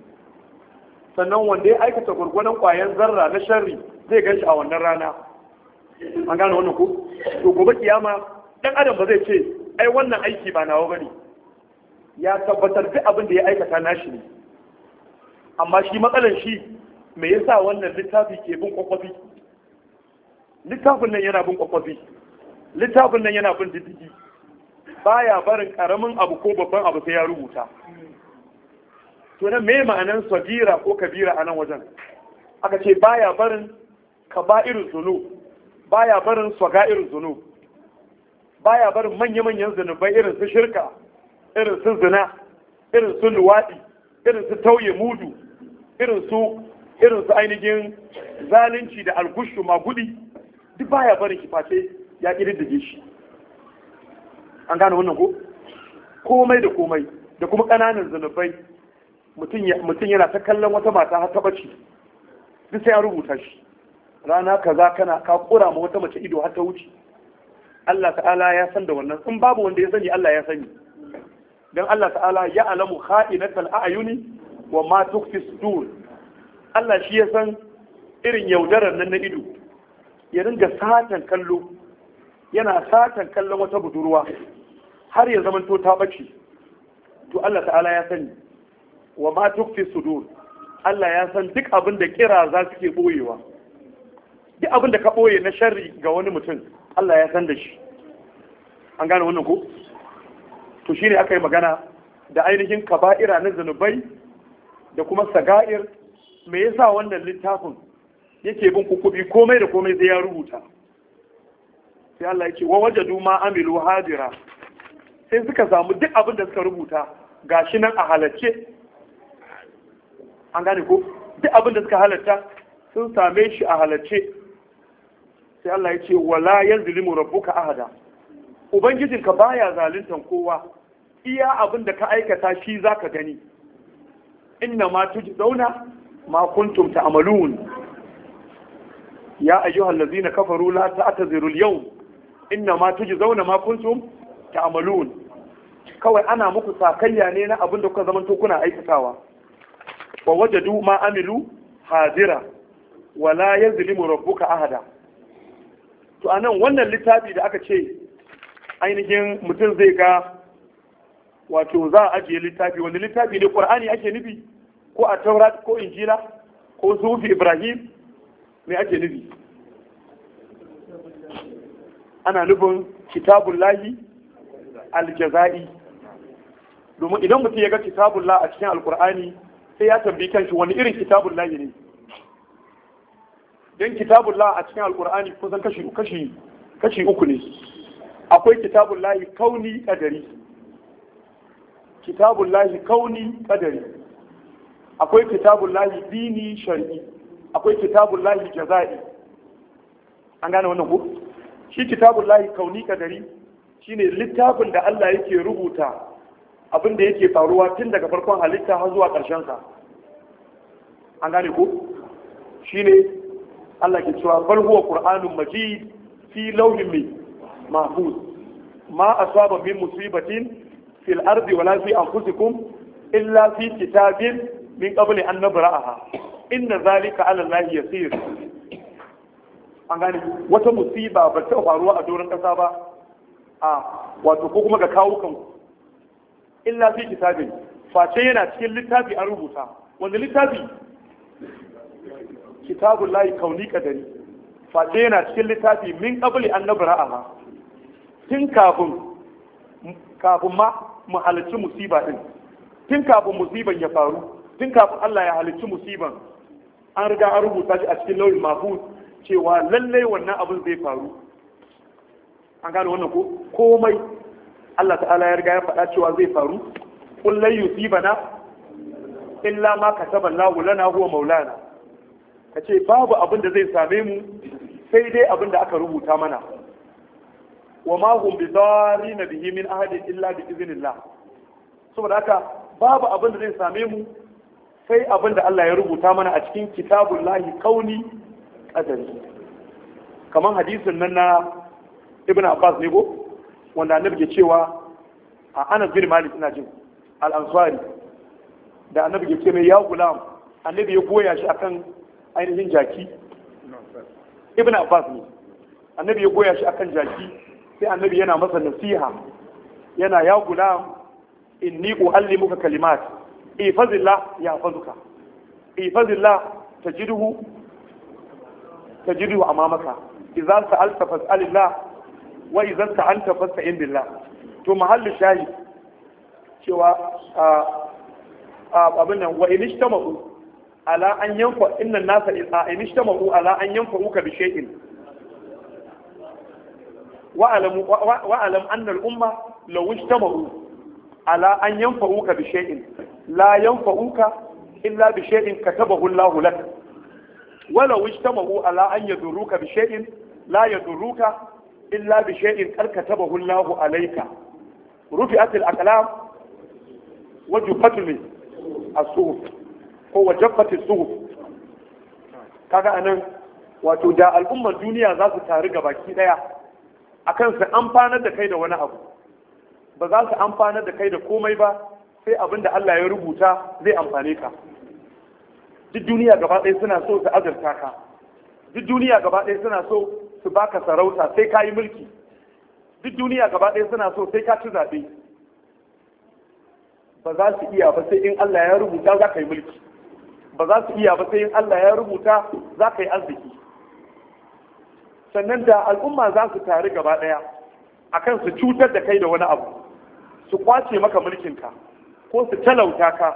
sannan wanda ya aikata gwargwadon ƙwayar zarra na sharri zai gan shi a wannan rana an gane wannan ko to gobe kiyama dan adam ba zai ce ai wannan aiki ba nawa bane ya tabbatar duk abin da ya aikata nashi ne amma shi matsalan shi me yasa wannan littafi ke bin kwakwafi littafin nan yana bin kwakwafi littafin nan yana bin diddigi baya barin karamin abu ko babban abu sai ya rubuta to nan me ma'anan sagira ko kabira a nan wajen aka ce baya barin kaba'irul zunub baya barin irin zunub baya barin manya-manyan zunubai irin su shirka irin su zina irin su luwaɗi irin su tauye mudu irin su irin su ainihin zalunci da algushu magudi duk baya barin shi face ya ƙididdige shi an gane wannan ko komai da komai da kuma ƙananan zunubai mutum yana ta kallon wata mata har ta bace duk sai ya rubuta shi rana kaza kana ka kura ma wata mace ido har ta wuce Allah ta'ala ya san da wannan in babu wanda ya sani Allah ya sani dan Allah ta'ala ya alamu kha'inatal a'yuni wa ma tukfi sudur Allah shi ya san irin yaudarar nan na ido ya ringa satan kallo yana satan kallon wata budurwa har ya zamanto ta bace to Allah ta'ala ya sani wa ma tukfi sudur Allah ya san duk abin da kira za su ke boyewa duk abin da ka boye na sharri ga wani mutum Allah ya san da shi an gane wannan ko to shine aka yi magana da ainihin kaba'ira na zanubai da kuma saga'ir me yasa wannan littafin yake bin kukubi komai da komai zai ya rubuta sai Allah ya ce wa wajadu ma amilu hadira sai suka samu duk abin da suka rubuta gashi nan a halacce an gane ko duk abin da suka halatta sun same shi a halacce sai Allah ya ce wala yazlimu rabbuka ahada ubangijinka baya zaluntan kowa iya abin da ka aikata shi zaka gani inna ma tujzauna ma kuntum ta'malun ya ayyuhal ladzina kafaru la ta'tazirul al-yawm inna ma tujzauna ma kuntum ta'malun kawai ana muku sakayya ne na abin da kuka zaman to kuna aikatawa wa wajadu ma amilu hadira wala yazlimu rabbuka ahada to anan wannan littafi da aka ce ainihin mutum zai ga wato za a ajiye littafi wanda littafi ne qur'ani ake nufi ko a taurat ko injila ko sufi ibrahim me ake nufi ana nufin kitabullahi aljaza'i domin idan mutum ya ga kitabullah a cikin alkur'ani sai ya tambayi kanshi wani irin kitabullahi ne don kitabullah a cikin alkur'ani kusan kashi kashi kashi uku ne akwai kitabullahi kauni kadari kitabullahi kauni kadari akwai kitabullahi dini shar'i akwai kitabullahi jaza'i an gane wannan ko shi kitabullahi kauni kadari shine littafin da Allah yake rubuta abin da yake faruwa tun daga farkon halitta har zuwa ƙarshen sa an gane ko shine Allah ke cewa bal huwa qur'anun majid fi lawhin mahfuz ma asaba min musibatin fil ardi wala fi anfusikum illa fi kitabin min qabli an nabra'aha inna zalika ala allahi yasir an gane wata musiba ba ta faruwa a doron kasa ba a wato ko kuma ga kawo kanku illa fi kitabin face yana cikin littafi an rubuta wanda littafi kitabun layi kauni kadari face yana cikin littafi min qabli an nabra'aha tun kafin kafin ma mu halarci musiba din tun kafin musiban ya faru tun kafin Allah ya halicci musiban an riga an rubuta shi a cikin lauyin mahfuz cewa lallai wannan abin zai faru an gane wannan ko komai Allah ta'ala ya riga ya faɗa cewa zai faru kullai yusibana illa ma kataba Allahu lana huwa maulana kace babu abin da zai same mu sai dai abin da aka rubuta mana wa ma hum bidarina bihi min ahadin illa bi iznillah saboda haka babu abin da zai same mu sai abin da Allah ya rubuta mana a cikin kitabun lahi kauni ƙadari kamar hadisin nan na ibn abbas ne ko wanda annabi ke cewa a anas bin malik ina jin al-ansari da annabi ke ce mai ya gulam annabi ya goya shi akan ainihin jaki ibn abbas ne annabi ya goya shi akan jaki sai annabi yana masa nasiha yana ya gulam inni uallimuka kalimat ifazillah ya fazuka ifazillah tajiduhu tajiduhu amamaka idza sa'alta fas'alillah wa idza sta'anta fasta'in billah to mahallu shayi cewa abin nan wa in ishtama'u ala an yanfa inna nasa in ishtama'u ala an yanfa'uka bi shay'in wa alam wa alam anna al umma law ishtama'u ala an yanfa'uka bi shay'in la yanfa'uka illa bi shay'in katabahu Allah lak ولو اجتمعوا على أن يضروك بشيء لا يضروك إلا بشيء قد كتبه الله عليك رفعت الأقلام وجفت الصحف هو جفت الصحف kaga anan wato da al'ummar duniya za su taru ga baki daya akan su amfanar da kai da wani abu ba za su amfanar da kai da komai ba sai abin da Allah ya rubuta zai amfane ka duk duniya gaba ɗaya suna so su azurta ka duk duniya gaba ɗaya suna so su baka sarauta sai ka yi mulki duk duniya gaba ɗaya suna so sai ka ci zaɓe ba za su iya ba sai in Allah ya rubuta za ka yi mulki ba za su iya ba sai in Allah ya rubuta za ka yi arziki sannan da al'umma za su taru gaba ɗaya akan su cutar da kai da wani abu su kwace maka mulkinka ko su talauta ka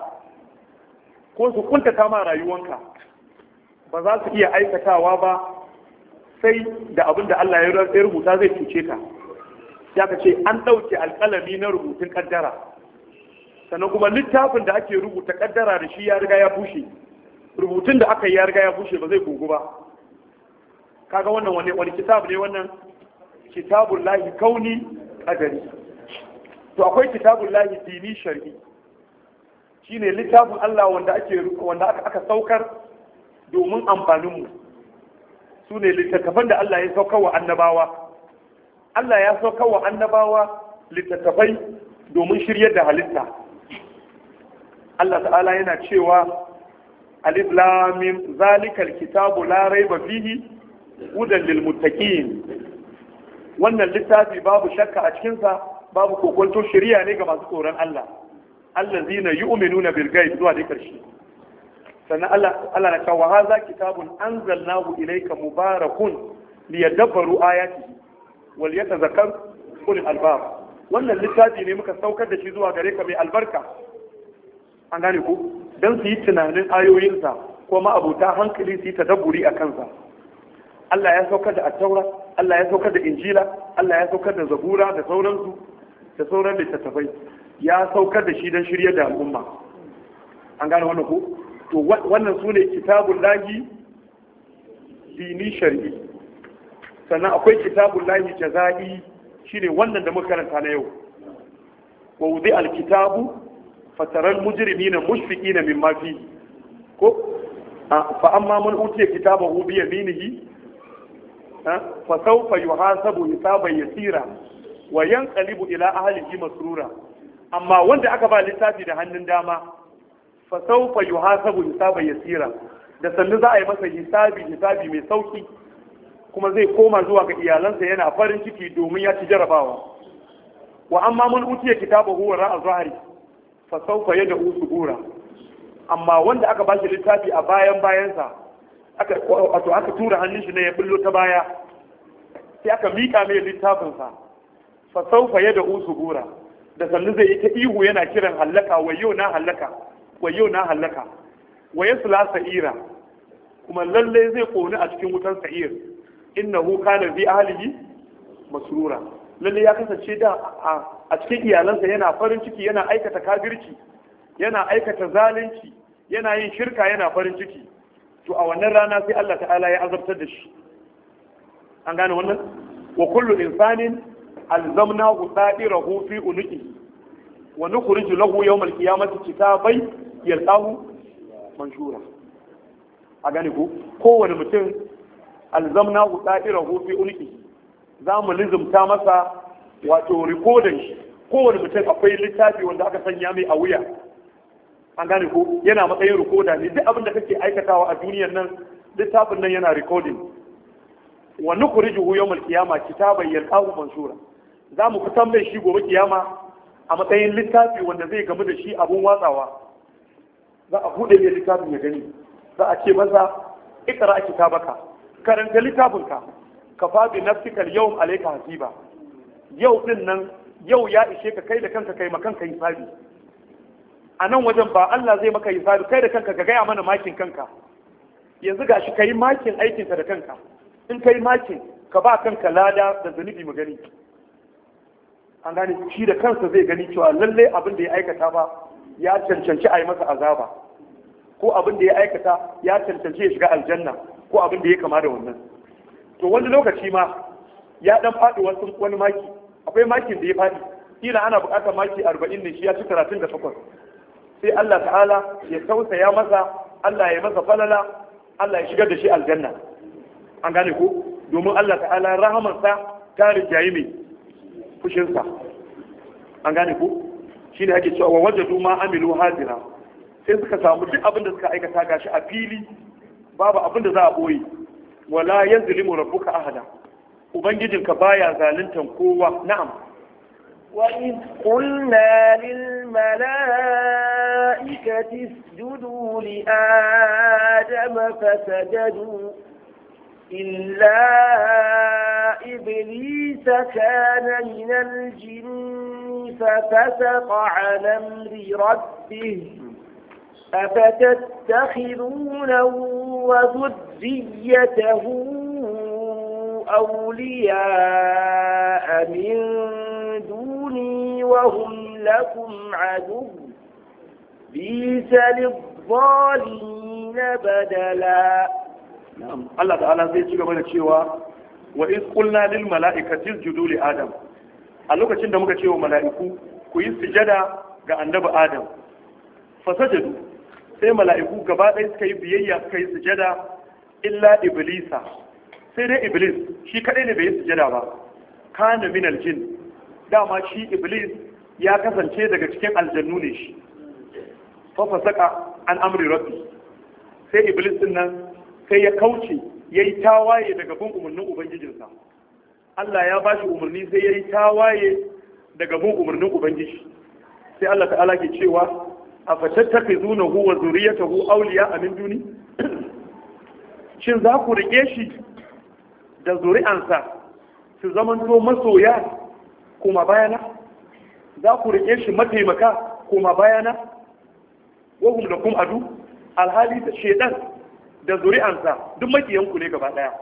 ko su kuntata ma rayuwanka ba za su iya aikatawa ba sai da abin da Allah ya rubuta zai cuce ka ya ka ce an ɗauke alƙalami na rubutun ƙaddara sannan kuma littafin da ake rubuta ƙaddara da shi ya riga ya bushe rubutun da aka yi ya riga ya bushe ba zai gugu ba kaga wannan wani wani kitab ne wannan kitabun lahi kauni ƙadari to akwai kitabun lahi dini shar'i shine littafin Allah wanda ake wanda aka saukar domin amfaninmu su ne littattafan da Allah ya saukar wa annabawa Allah ya saukar wa annabawa littattafai domin shiryar da halitta Allah ta'ala yana cewa alif lam mim zalikal kitabu la raiba fihi hudan lil muttaqin wannan littafi babu shakka a cikin sa babu kokonto shiriya ne ga masu tsoron Allah allazina yu'minuna bil ghaib zuwa da karshe sannan Allah Allah na cewa hadha kitabun anzalnahu ilayka mubarakun liyadabbaru ayatihi wal yatazakkar ulul albab wannan littafi ne muka saukar da shi zuwa gare ka mai albarka an gane ku dan su yi tunanin ayoyinsa ko ma'abuta hankali su yi tadabburi a kansa Allah ya saukar da attaura Allah ya saukar da injila Allah ya saukar da zabura da sauransu da sauran littattafai ya saukar da shi don shirya da al'umma an gane wannan ku to wannan su ne kitabun lahi dini shari'i sannan akwai kitabun lahi jaza'i shine wannan da muka karanta na yau wa wudi alkitabu fataral mujrimina mushfiqina mimma fihi ko fa amma man utiya kitabahu bi yaminihi fa sawfa yuhasabu hisaban yasira wa yanqalibu ila ahlihi masrura amma wanda aka ba littafi da hannun dama fa sawfa yuhasabu hisaban yasira da sannu za a yi masa hisabi hisabi mai sauki kuma zai koma zuwa ga iyalansa yana farin ciki domin ya ci jarabawa wa amma mun utiya kitabahu wa ra'a zahari fa sawfa yad'u subura amma wanda aka ba shi littafi a bayan bayansa aka wato aka tura hannun shi ne ya bullo ta baya sai aka mika mai littafinsa fa sawfa yad'u subura da sannu zai yi ta ihu yana kiran hallaka wayo na hallaka wayo na hallaka wa yasla sa'ira kuma lalle zai koni a cikin wutan sa'ir innahu kana bi ahlihi masrura lalle ya kasance da a cikin iyalansa yana farin ciki yana aikata kafirci yana aikata zalunci yana yin shirka yana farin ciki to a wannan rana sai Allah ta'ala ya azabtar da shi an gane wannan wa kullu insanin alzamnahu da'irahu fi unuqi wa nukhriju lahu yawm al-qiyamati kitabai yalqahu manshura a gane ku kowane mutum alzamnahu da'irahu fi unuqi za mu lizumta masa wato rikodin shi kowane mutum akwai littafi wanda aka sanya mai a wuya an gane ko yana matsayin rikoda ne duk abin da kake aikatawa a duniyar nan littafin nan yana recording wa nukhrijuhu yawmal qiyamah kitaban yalqahu manshura za mu fitan mai shi gobe kiyama a matsayin littafi wanda zai gamu da shi abun watsawa za a bude mai littafin ya gani za a ce masa ikra kitabaka karanta littafinka kafa bi nafsika al-yawm alayka hasiba yau din nan yau ya ishe ka kai da kanka kai makanka hisabi a nan wajen ba Allah zai maka hisabi kai da kanka ka gaya mana makin kanka yanzu gashi ka yi makin aikinka da kanka in ka yi makin ka ba kanka lada da zunubi mu gani an gane shi da kansa zai gani cewa lallai abin da ya aikata ba ya cancanci a yi masa azaba ko abin da ya aikata ya cancanci ya shiga aljanna ko abin da ya kama da wannan to wani lokaci ma ya dan faɗi wasu wani maki akwai makin da ya faɗi kila ana buƙatar maki arba'in ne shi ya ci talatin da takwas sai Allah ta'ala ya tausaya masa Allah ya masa falala Allah ya shigar da shi aljanna an gane ko domin Allah ta'ala rahamarsa ta rijayi mai fushinsa an gane ko shi ne ake cewa wa wajadu ma amilu hazira sai suka samu duk abin da suka aikata gashi a fili babu abin da za a boye wala yazlimu rabbuka ahada ubangijinka baya zaluntan kowa na'am وإذ قلنا للملائكة اسجدوا لآدم فسجدوا إلا إبليس كان من الجن ففسق عن أمر ربه أفتتخذونه وذريته أولياء من دوني وهم لكم عدو بيس للظالمين بدلا na'am Allah ta'ala zai ci gaba da cewa wa iz qulna lil mala'ikati isjudu li adam a lokacin da muka ce wa mala'iku ku yi sujada ga annabi adam fasajadu sai mala'iku gaba ɗaya suka yi biyayya suka yi sujada illa iblisa sai dai iblis shi kadai ne bai yi sujada ba kana min aljin dama shi iblis ya kasance daga cikin aljannu ne shi fa fasaka an amri rabbi sai iblis din nan sai ya kauce ya yi tawaye daga bin umarnin ubangijinsa Allah ya bashi umarni sai ya yi tawaye daga bin umarnin ubangiji sai Allah ta'ala ke cewa a fatattaka zuna huwa zuriyatahu auliya a min duni shin za ku rike shi da zuri'ansa su zamanto masoya kuma bayana za ku rike shi mataimaka kuma bayana wahum da kum adu alhali da shedan da zuri'ansa duk makiyanku ne gaba daya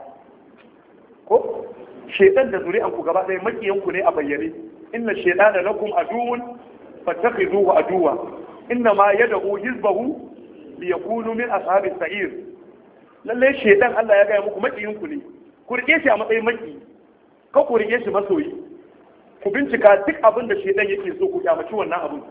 ko shedan da zuri'anku gaba daya makiyanku ne a bayyane inna shedana lakum aduwwun fattakhiduhu aduwa inna ma yad'u hizbahu liyakunu min ashabis sa'ir lalle shedan Allah ya gaya muku makiyinku ne ku rike shi a matsayin maki ka ku rike shi masoyi ku bincika duk abin da shedan yake so ku kyamaci wannan abin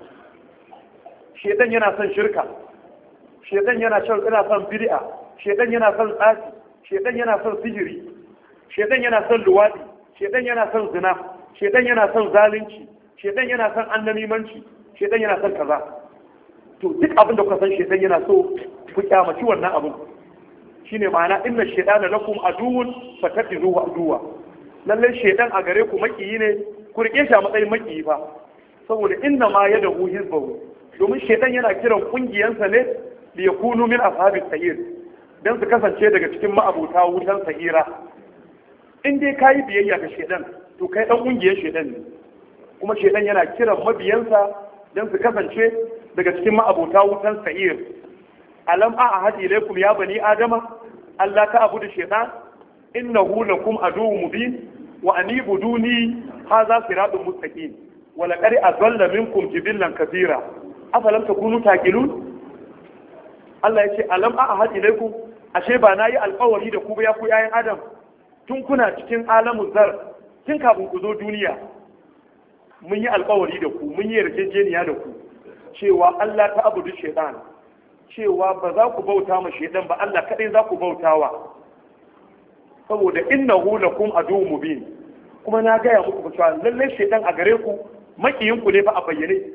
shedan yana son shirka shedan yana son yana son bid'a shedan yana son tsafi shedan yana son sihiri shedan yana son luwadi shedan yana son zina shedan yana son zalunci shedan yana son annamimanci shedan yana son kaza to duk abin da kuka san shedan yana so ku kyamaci wannan abin shine ma'ana inna shaytana lakum aduwwun fattakhidhuhu aduwa lalle shedan a gare ku makiyi ne ku rike shi a matsayin makiyi fa saboda inna ma yadahu hizbahu domin shedan yana kiran kungiyansa ne li yakunu min ashabis sa'ir dan su kasance daga cikin ma'abuta wutan sa'ira in dai kayi biyayya ga shedan to kai dan kungiyar shedan ne kuma shedan yana kiran mabiyansa dan su kasance daga cikin ma'abuta wutan sa'ir alam a ahadi ilaikum ya bani adama Allah ta abudu shaytan innahu lakum aduwwun mubin wa anibuduni hadha siratun mustaqim wa laqad adalla minkum jibillan kathira afalam takunu taqilun Allah yace alam a ahadi ilaikum ashe ba nayi alƙawari da ku ba ya ku yayin adam tun kuna cikin alamu zar tun kafin ku zo duniya mun yi alƙawari da ku mun yi yarjejeniya da ku cewa Allah ta abudu shaytan cewa ba za ku bauta ma shaidan ba Allah kadai za ku bautawa saboda innahu lakum aduwwun mubin kuma na gaya muku cewa lalle shaidan a gare ku makiyin ku ne fa a bayyane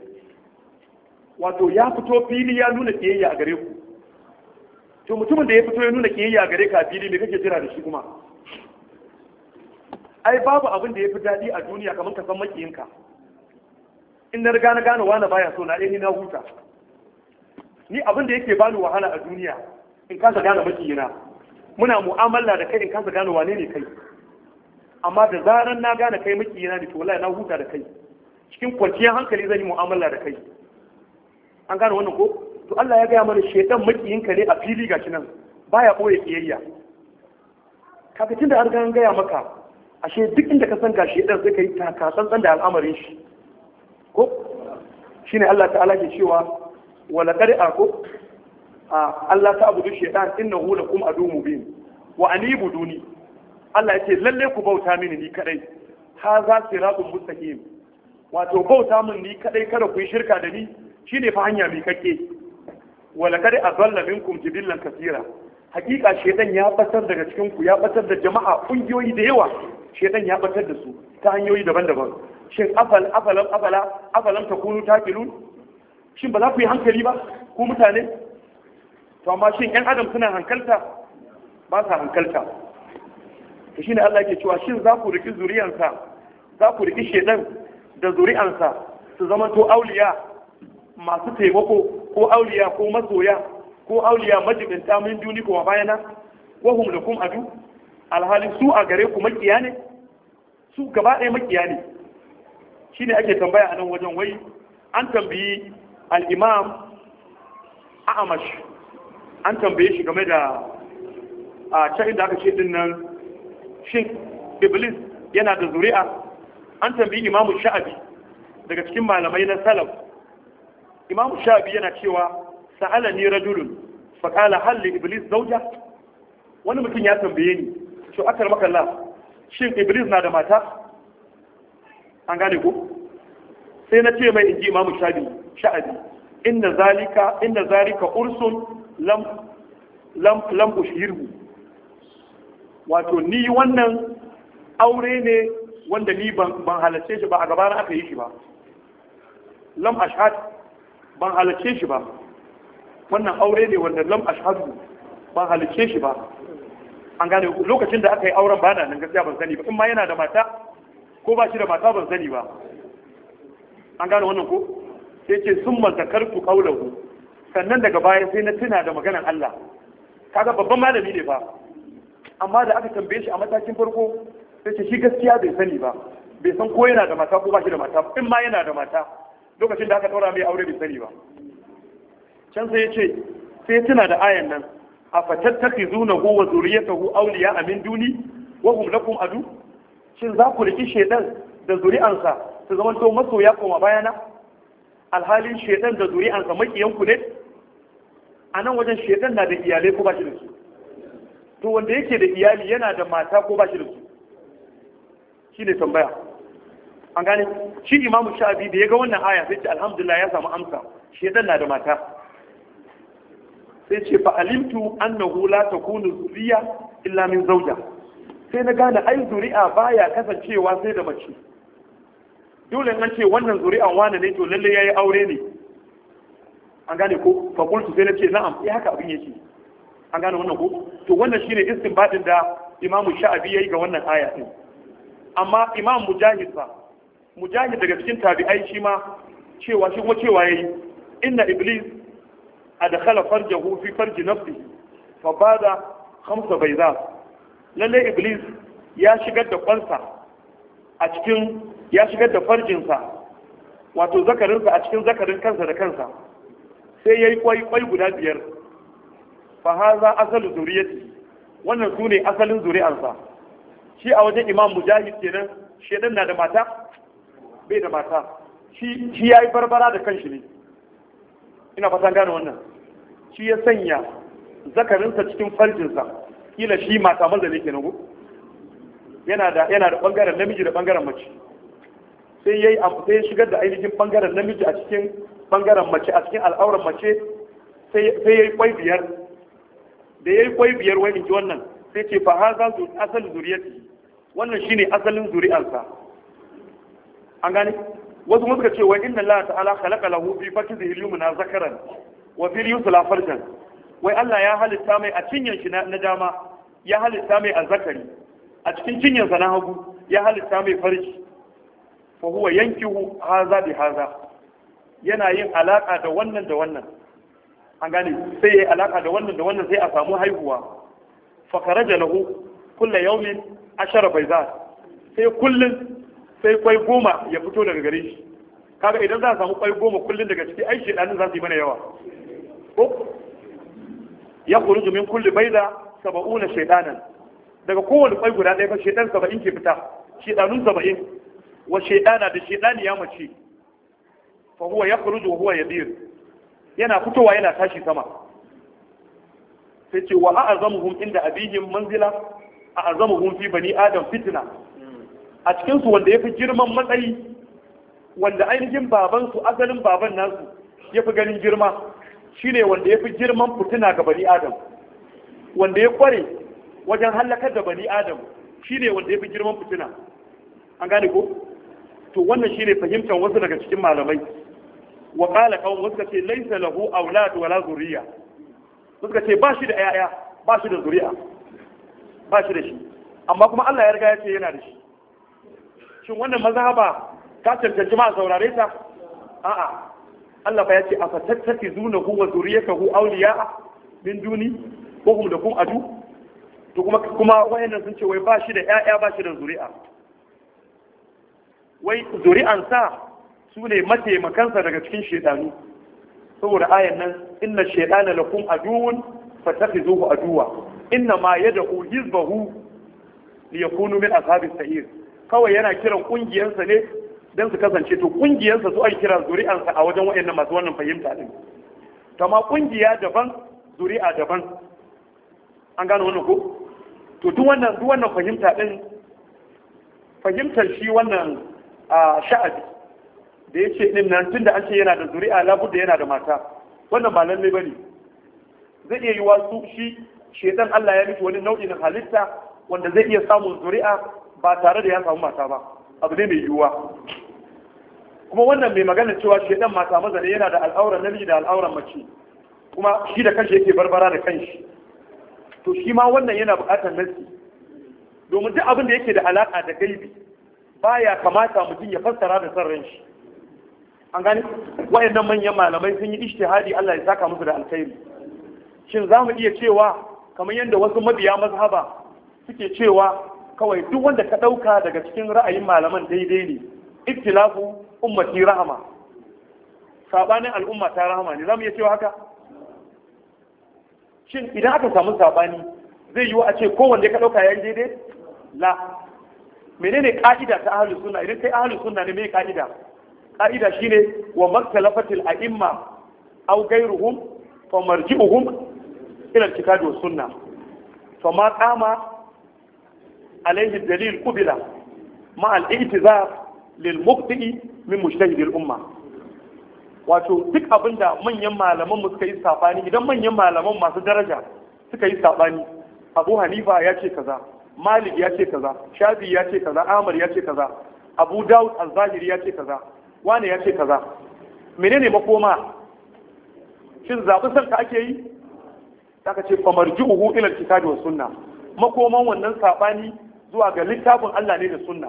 wato ya fito fili ya nuna kiyayya a gare ku to mutumin da ya fito ya nuna kiyayya a gare ka a fili me kake jira da shi kuma ai babu abin da ya fi daɗi a duniya kamar ka san makiyinka in na riga na gane wani baya so na ɗaya na huta ni abin da yake bani wahala a duniya in kasa gane makiyina muna mu'amala da kai in kasa gane wane ne kai amma da zaran na gane kai makiyina ne to wallahi na huta da kai cikin kwanciyar hankali zan yi mu'amala da kai an gane wannan ko to Allah ya gaya mana shedan makiyinka ne a fili gashi nan baya boye kiyayya kaga tunda an an gaya maka ashe duk inda ka san ga shedan sai kai taka tsantsan da al'amarin shi ko shine Allah ta'ala ke cewa wala kare ako a Allah ta abudu shaitan innahu lakum adu mubin wa anibuduni Allah yace lalle ku bauta mini ni kadai ha za siratun mustaqim wato bauta min ni kadai kada ku yi shirka da ni shine fa hanya mai kake wala kare azalla minkum jibillan kasira hakika shedan ya batar daga cikin ku ya batar da jama'a kungiyoyi da yawa shedan ya batar da su ta hanyoyi daban-daban shin afal afalam afala afalam takunu taqilun shin ba za ku yi hankali ba ku mutane to amma shin yan adam suna hankalta ba sa hankalta to shine Allah yake cewa shin za ku riki zuriyansa za ku riki shedan da zuri'ansa su zama to auliya masu taimako ko auliya ko masoya ko auliya majibinta min duni kuma bayana wahum lakum adu alhali su a gare ku makiya ne su gaba ɗaya makiya ne shine ake tambaya a nan wajen wai an tambayi al-imam a'amash an tambaye shi game da a can inda aka ce din nan shin iblis yana da zuri'a an tambayi imamu sha'abi daga cikin malamai na salaf imamu sha'abi yana cewa sa'ala ni rajulun fa qala hal li iblis zawja wani mutum ya tambaye ni to akar makalla shin iblis na da mata an gane ko sai na ce mai inji imamu sha'abi sha'abi inna zalika inna zalika ursun lam lam lam ushirhu wato ni wannan aure ne wanda ni ban halarce shi ba a gabana aka yi shi ba lam ashhad ban halarce shi ba wannan aure ne wanda lam ashhadu ban halarce shi ba an gane lokacin da aka yi auren bana nan gaskiya ban sani ba in ma yana da mata ko ba shi da mata ban sani ba an gane wannan ko sai ce sun mazakartu kaulahu sannan daga baya sai na tuna da maganar Allah kaga babban malami ne ba amma da aka tambaye shi a matakin farko sai ce shi gaskiya bai sani ba bai san ko yana da mata ko ba shi da mata in ma yana da mata lokacin da aka ɗaura mai aure bai sani ba can sai ya ce sai tuna da ayan nan a fatattaki zuna ko wa zuriyatahu awliya amin duni wa hum lakum adu shin za ku riki shedan da zuri'ansa su zama to masoya koma bayana alhalin shedan da zuri'ansa makiyanku ne a nan wajen shedan na da iyalai ko ba shi da su to wanda yake da iyali yana da mata ko ba shi da su shi ne tambaya an gane shi imamu sha'abi da ya ga wannan aya sai ce alhamdulillah ya samu amsa shedan na da mata sai ce fa alimtu annahu la takunu zuriya illa min zawja sai na gane ai zuri'a baya kasancewa sai da mace dole an ce wannan zuri'an wane ne to lalle yayi aure ne an gane ko fa qultu sai na ce na'am eh haka abin yake an gane wannan ko to wannan shine istinbadin da imamu sha'abi yayi ga wannan aya din amma imam mujahid fa mujahid daga cikin tabi'ai shi ma cewa shi kuma cewa yayi inna iblis adkhala farjahu fi farji nafsi fa bada khamsa bayza lalle iblis ya shigar da kwansa a cikin ya shigar da farjinsa wato zakarinsa a cikin zakarin kansa da kansa sai yayi kwai kwai guda biyar fa haza asalu zuriyati wannan sune asalin zuri'arsa shi a wajen imam mujahid kenan shedan na da mata bai da mata shi shi yayi barbara da kanshi ne ina fatan gane wannan shi ya sanya zakarinsa cikin farjinsa kila shi mata maza ne kenan ko yana da yana da bangaren namiji da bangaren mace sai yayi sai ya shigar da ainihin bangaren namiji a cikin bangaren mace a cikin al'auran mace sai sai yayi kwai biyar da yayi kwai biyar wai inji wannan sai ce fa haza zu asal zuriyati wannan shine asalin zuri'arsa an gane wasu suka ce wai inna Allah ta'ala khalaqa lahu fi fakihi al-yumna zakaran wa fi yusla farjan wai Allah ya halitta mai a cinyan shi na dama ya halitta mai a zakari a cikin cinyan sa na hagu ya halitta mai farji fa huwa yankihu haza bi haza yana yin alaka da wannan da wannan an gane sai yayi alaka da wannan da wannan sai a samu haihuwa fa kharaja lahu kullu yawmin ashara bayzat sai kullun sai kwai goma ya fito daga gare shi kaga idan za a samu kwai goma kullun daga ciki ai shedanin za su yi mana yawa ko ya kuruju min kulli baida saba'una shaydanan daga kowane kwai guda ɗaya fa shaydan saba'in ke fita shaydanun saba'in wa shaydana da shaydani ya mace fa huwa yakhruju wa huwa yadir yana fitowa yana tashi sama sai ce wa a'azamuhum inda abihim manzila a'azamuhum fi bani adam fitna a cikin su wanda yafi girman matsayi wanda ainihin baban su asalin baban nasu yafi ganin girma shine wanda yafi girman fitina ga bani adam wanda ya kware wajen halakar da bani adam shine wanda ya fi girman fitina an gane ko to wannan shine fahimtar wasu daga cikin malamai wa qala qawm wasu ce laysa lahu awlad wala zuriya suka ce ba shi da yaya ba shi da zuriya ba shi da shi amma kuma Allah ya riga ya ce yana da shi shin wannan mazhaba ta cancanci ma a saurare ta a'a Allah fa ya ce afa tattakizunahu wa zuriyatahu awliya min duni ko hum da kum adu to kuma kuma wayannan sun ce wai ba shi da ƴaƴa ba shi da zuri'a wai zuri'ansa su ne mataimakansa daga cikin shedanu saboda ayan nan inna shaytana lakum aduwwun fattakhizuhu aduwa inna ma yad'u hizbahu liyakunu min ashabis sa'ir kawai yana kiran kungiyarsa ne dan su kasance to kungiyarsa su ake kira zuri'ansa a wajen wayannan masu wannan fahimta din kama kungiya daban zuri'a daban an gano wannan ko to duk wannan duk wannan fahimta din fahimtar shi wannan a sha'abi da yace din nan tunda an ce yana da zuri'a labudda yana da mata wannan ba lalle bane zai iya yiwa su shi shedan Allah ya miki wani nau'in halitta wanda zai iya samun zuri'a ba tare da ya samu mata ba abu ne mai yiwuwa kuma wannan mai magana cewa shedan mata maza ne yana da al'auran namiji da al'auran mace kuma shi da kanshi yake barbara da kanshi to shi ma wannan yana buƙatar nasi domin duk abin da yake da alaƙa da gaibi baya kamata mutum ya fassara da son shi an gani wayannan manyan malamai sun yi ijtihadi Allah ya saka musu da alkhairi shin za mu iya cewa kamar yadda wasu mabiya mazhaba suke cewa kawai duk wanda ka ɗauka daga cikin ra'ayin malaman daidai ne iktilafu ummati rahama sabanin al'umma ta rahama ne za mu iya cewa haka shin idan aka samu sabani zai yiwu a ce kowanne ka ɗauka yayin daidai la menene ka'ida ta ahlus sunna idan kai ahlus sunna ne me ka'ida ka'ida shine wa maktalafatil a'imma aw ghayruhum fa marji'uhum ila al-kitab wa sunna fa ma qama alayhi dalil qubila ma al-i'tizar lil muqti min mujtahid al-umma wato duk abinda manyan malaman mu suka yi sabani idan manyan malaman masu daraja suka yi sabani Abu Hanifa ya ce kaza Malik ya ce kaza Shafi ya ce kaza Ahmad ya ce kaza Abu Dawud al-Zahiri ya ce kaza wane ya ce kaza menene makoma shin zaɓi son ka ake yi aka ce fa marji'uhu ila kitabi wa sunna makoman wannan sabani zuwa ga littafin Allah ne da sunna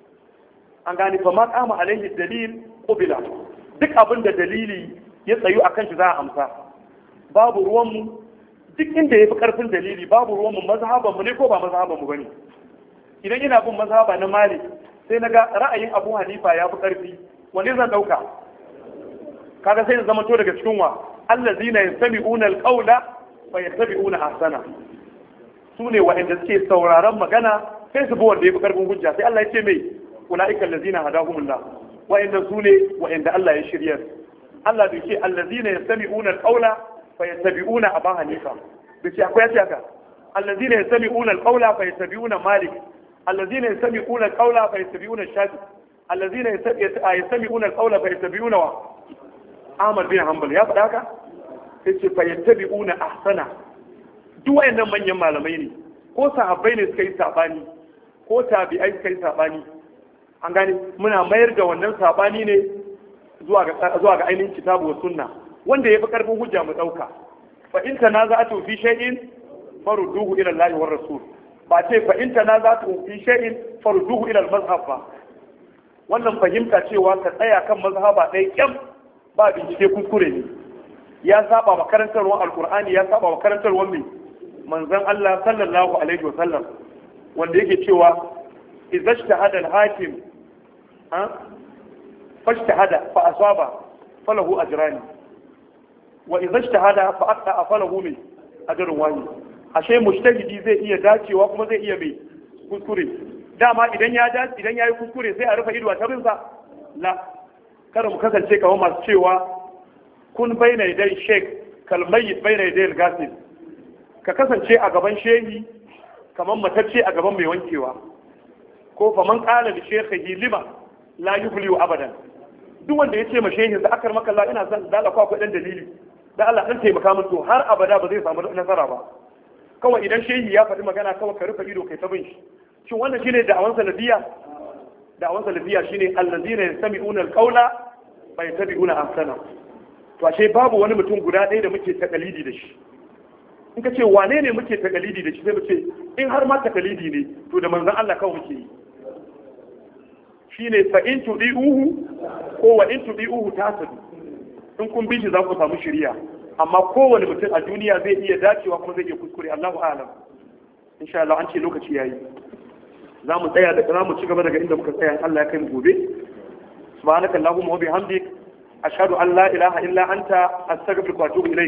an gane fa ma qama alaihi dalil qubila duk abin da dalili ya tsayu akan shi za a amsa babu ruwan mu duk inda yafi karfin dalili babu ruwan mu mazhaban mu ne ko ba mazhaban mu bane idan ina bin mazhaba na Malik sai naga ra'ayin Abu Hanifa ya fi karfi wanne zan dauka kaga sai zama to daga cikin wa allazina yastami'una alqawla fa yattabi'una ahsana sune wa'anda suke sauraron magana sai su bi wanda yafi karfin hujja sai Allah ya ce mai ulaika allazina hadahumullah wa'anda sune wa'anda Allah ya shirya Allah bai ce allazina yastami'una alqawla fa yattabi'una aba hanifa bai ce akwai yace haka allazina yastami'una alqawla fa yattabi'una malik allazina yastami'una alqawla fa yattabi'una shafi allazina yastami'una alqawla fa yattabi'una wa Ahmad bin Hanbal ya faɗa haka sai ce fa yattabi'una ahsana duk wayannan manyan malamai ne ko sahabbai ne suka yi sabani ko tabi'ai suka yi sabani an gane muna mayar da wannan sabani ne zuwa ga zuwa ga ainihin kitabu wa sunna wanda yafi karfin hujja mu dauka fa in tanaza'atu fi shay'in farudduhu ila Allah wa rasul ba ce fa in tanaza'atu fi shay'in farudduhu ila al-mazhab ba wannan fahimta cewa ka tsaya kan mazhaba ɗaya kyam ba bincike kuskure ne ya saba wa karantarwar alkur'ani ya saba wa karantarwar mai manzon Allah sallallahu alaihi wa sallam wanda yake cewa idza ijtahada al-hakim ha fajtahada fa asaba falahu ajrani wa idza ijtahada fa aqta falahu min ajrun wahid ashe mujtahidi zai iya dacewa kuma zai iya mai kuskure dama idan ya dace idan yayi kuskure sai a rufe ido a tabinsa la kada mu kasance kamar masu cewa kun baina dai sheik kalmayi baina dai gasil ka kasance a gaban shehi kamar matacce a gaban mai wankewa ko fa man qala li shaykhihi lima la yuflihu abadan duk wanda ya ce ma shehin da akar maka ina son da Allah akwai dan dalili da Allah dan taimaka min to har abada ba zai samu nasara ba kawai idan shehi ya faɗi magana kawai ka rufe ido kai ta bin shi shin wannan shine da'awan salafiya da'awan salafiya shine allazina yastami'una alqawla fa yattabi'una ahsana to ashe babu wani mutum guda ɗaya da muke takalidi da shi in ka ce wane ne muke takalidi da shi sai mu ce in har ma takalidi ne to da manzon Allah kawai muke yi shine fa in tudi'uhu ko wa in tudi'uhu tasadu in kun bi shi za ku samu shiriya amma kowane mutum a duniya zai iya dacewa kuma zai iya kuskure Allahu a'lam insha Allah an ce lokaci yayi za mu tsaya da za mu ci gaba daga inda muka tsaya Allah ya kai mu gobe subhanakallahumma wa bihamdik ashhadu an la ilaha illa anta astaghfiruka wa atubu ilayk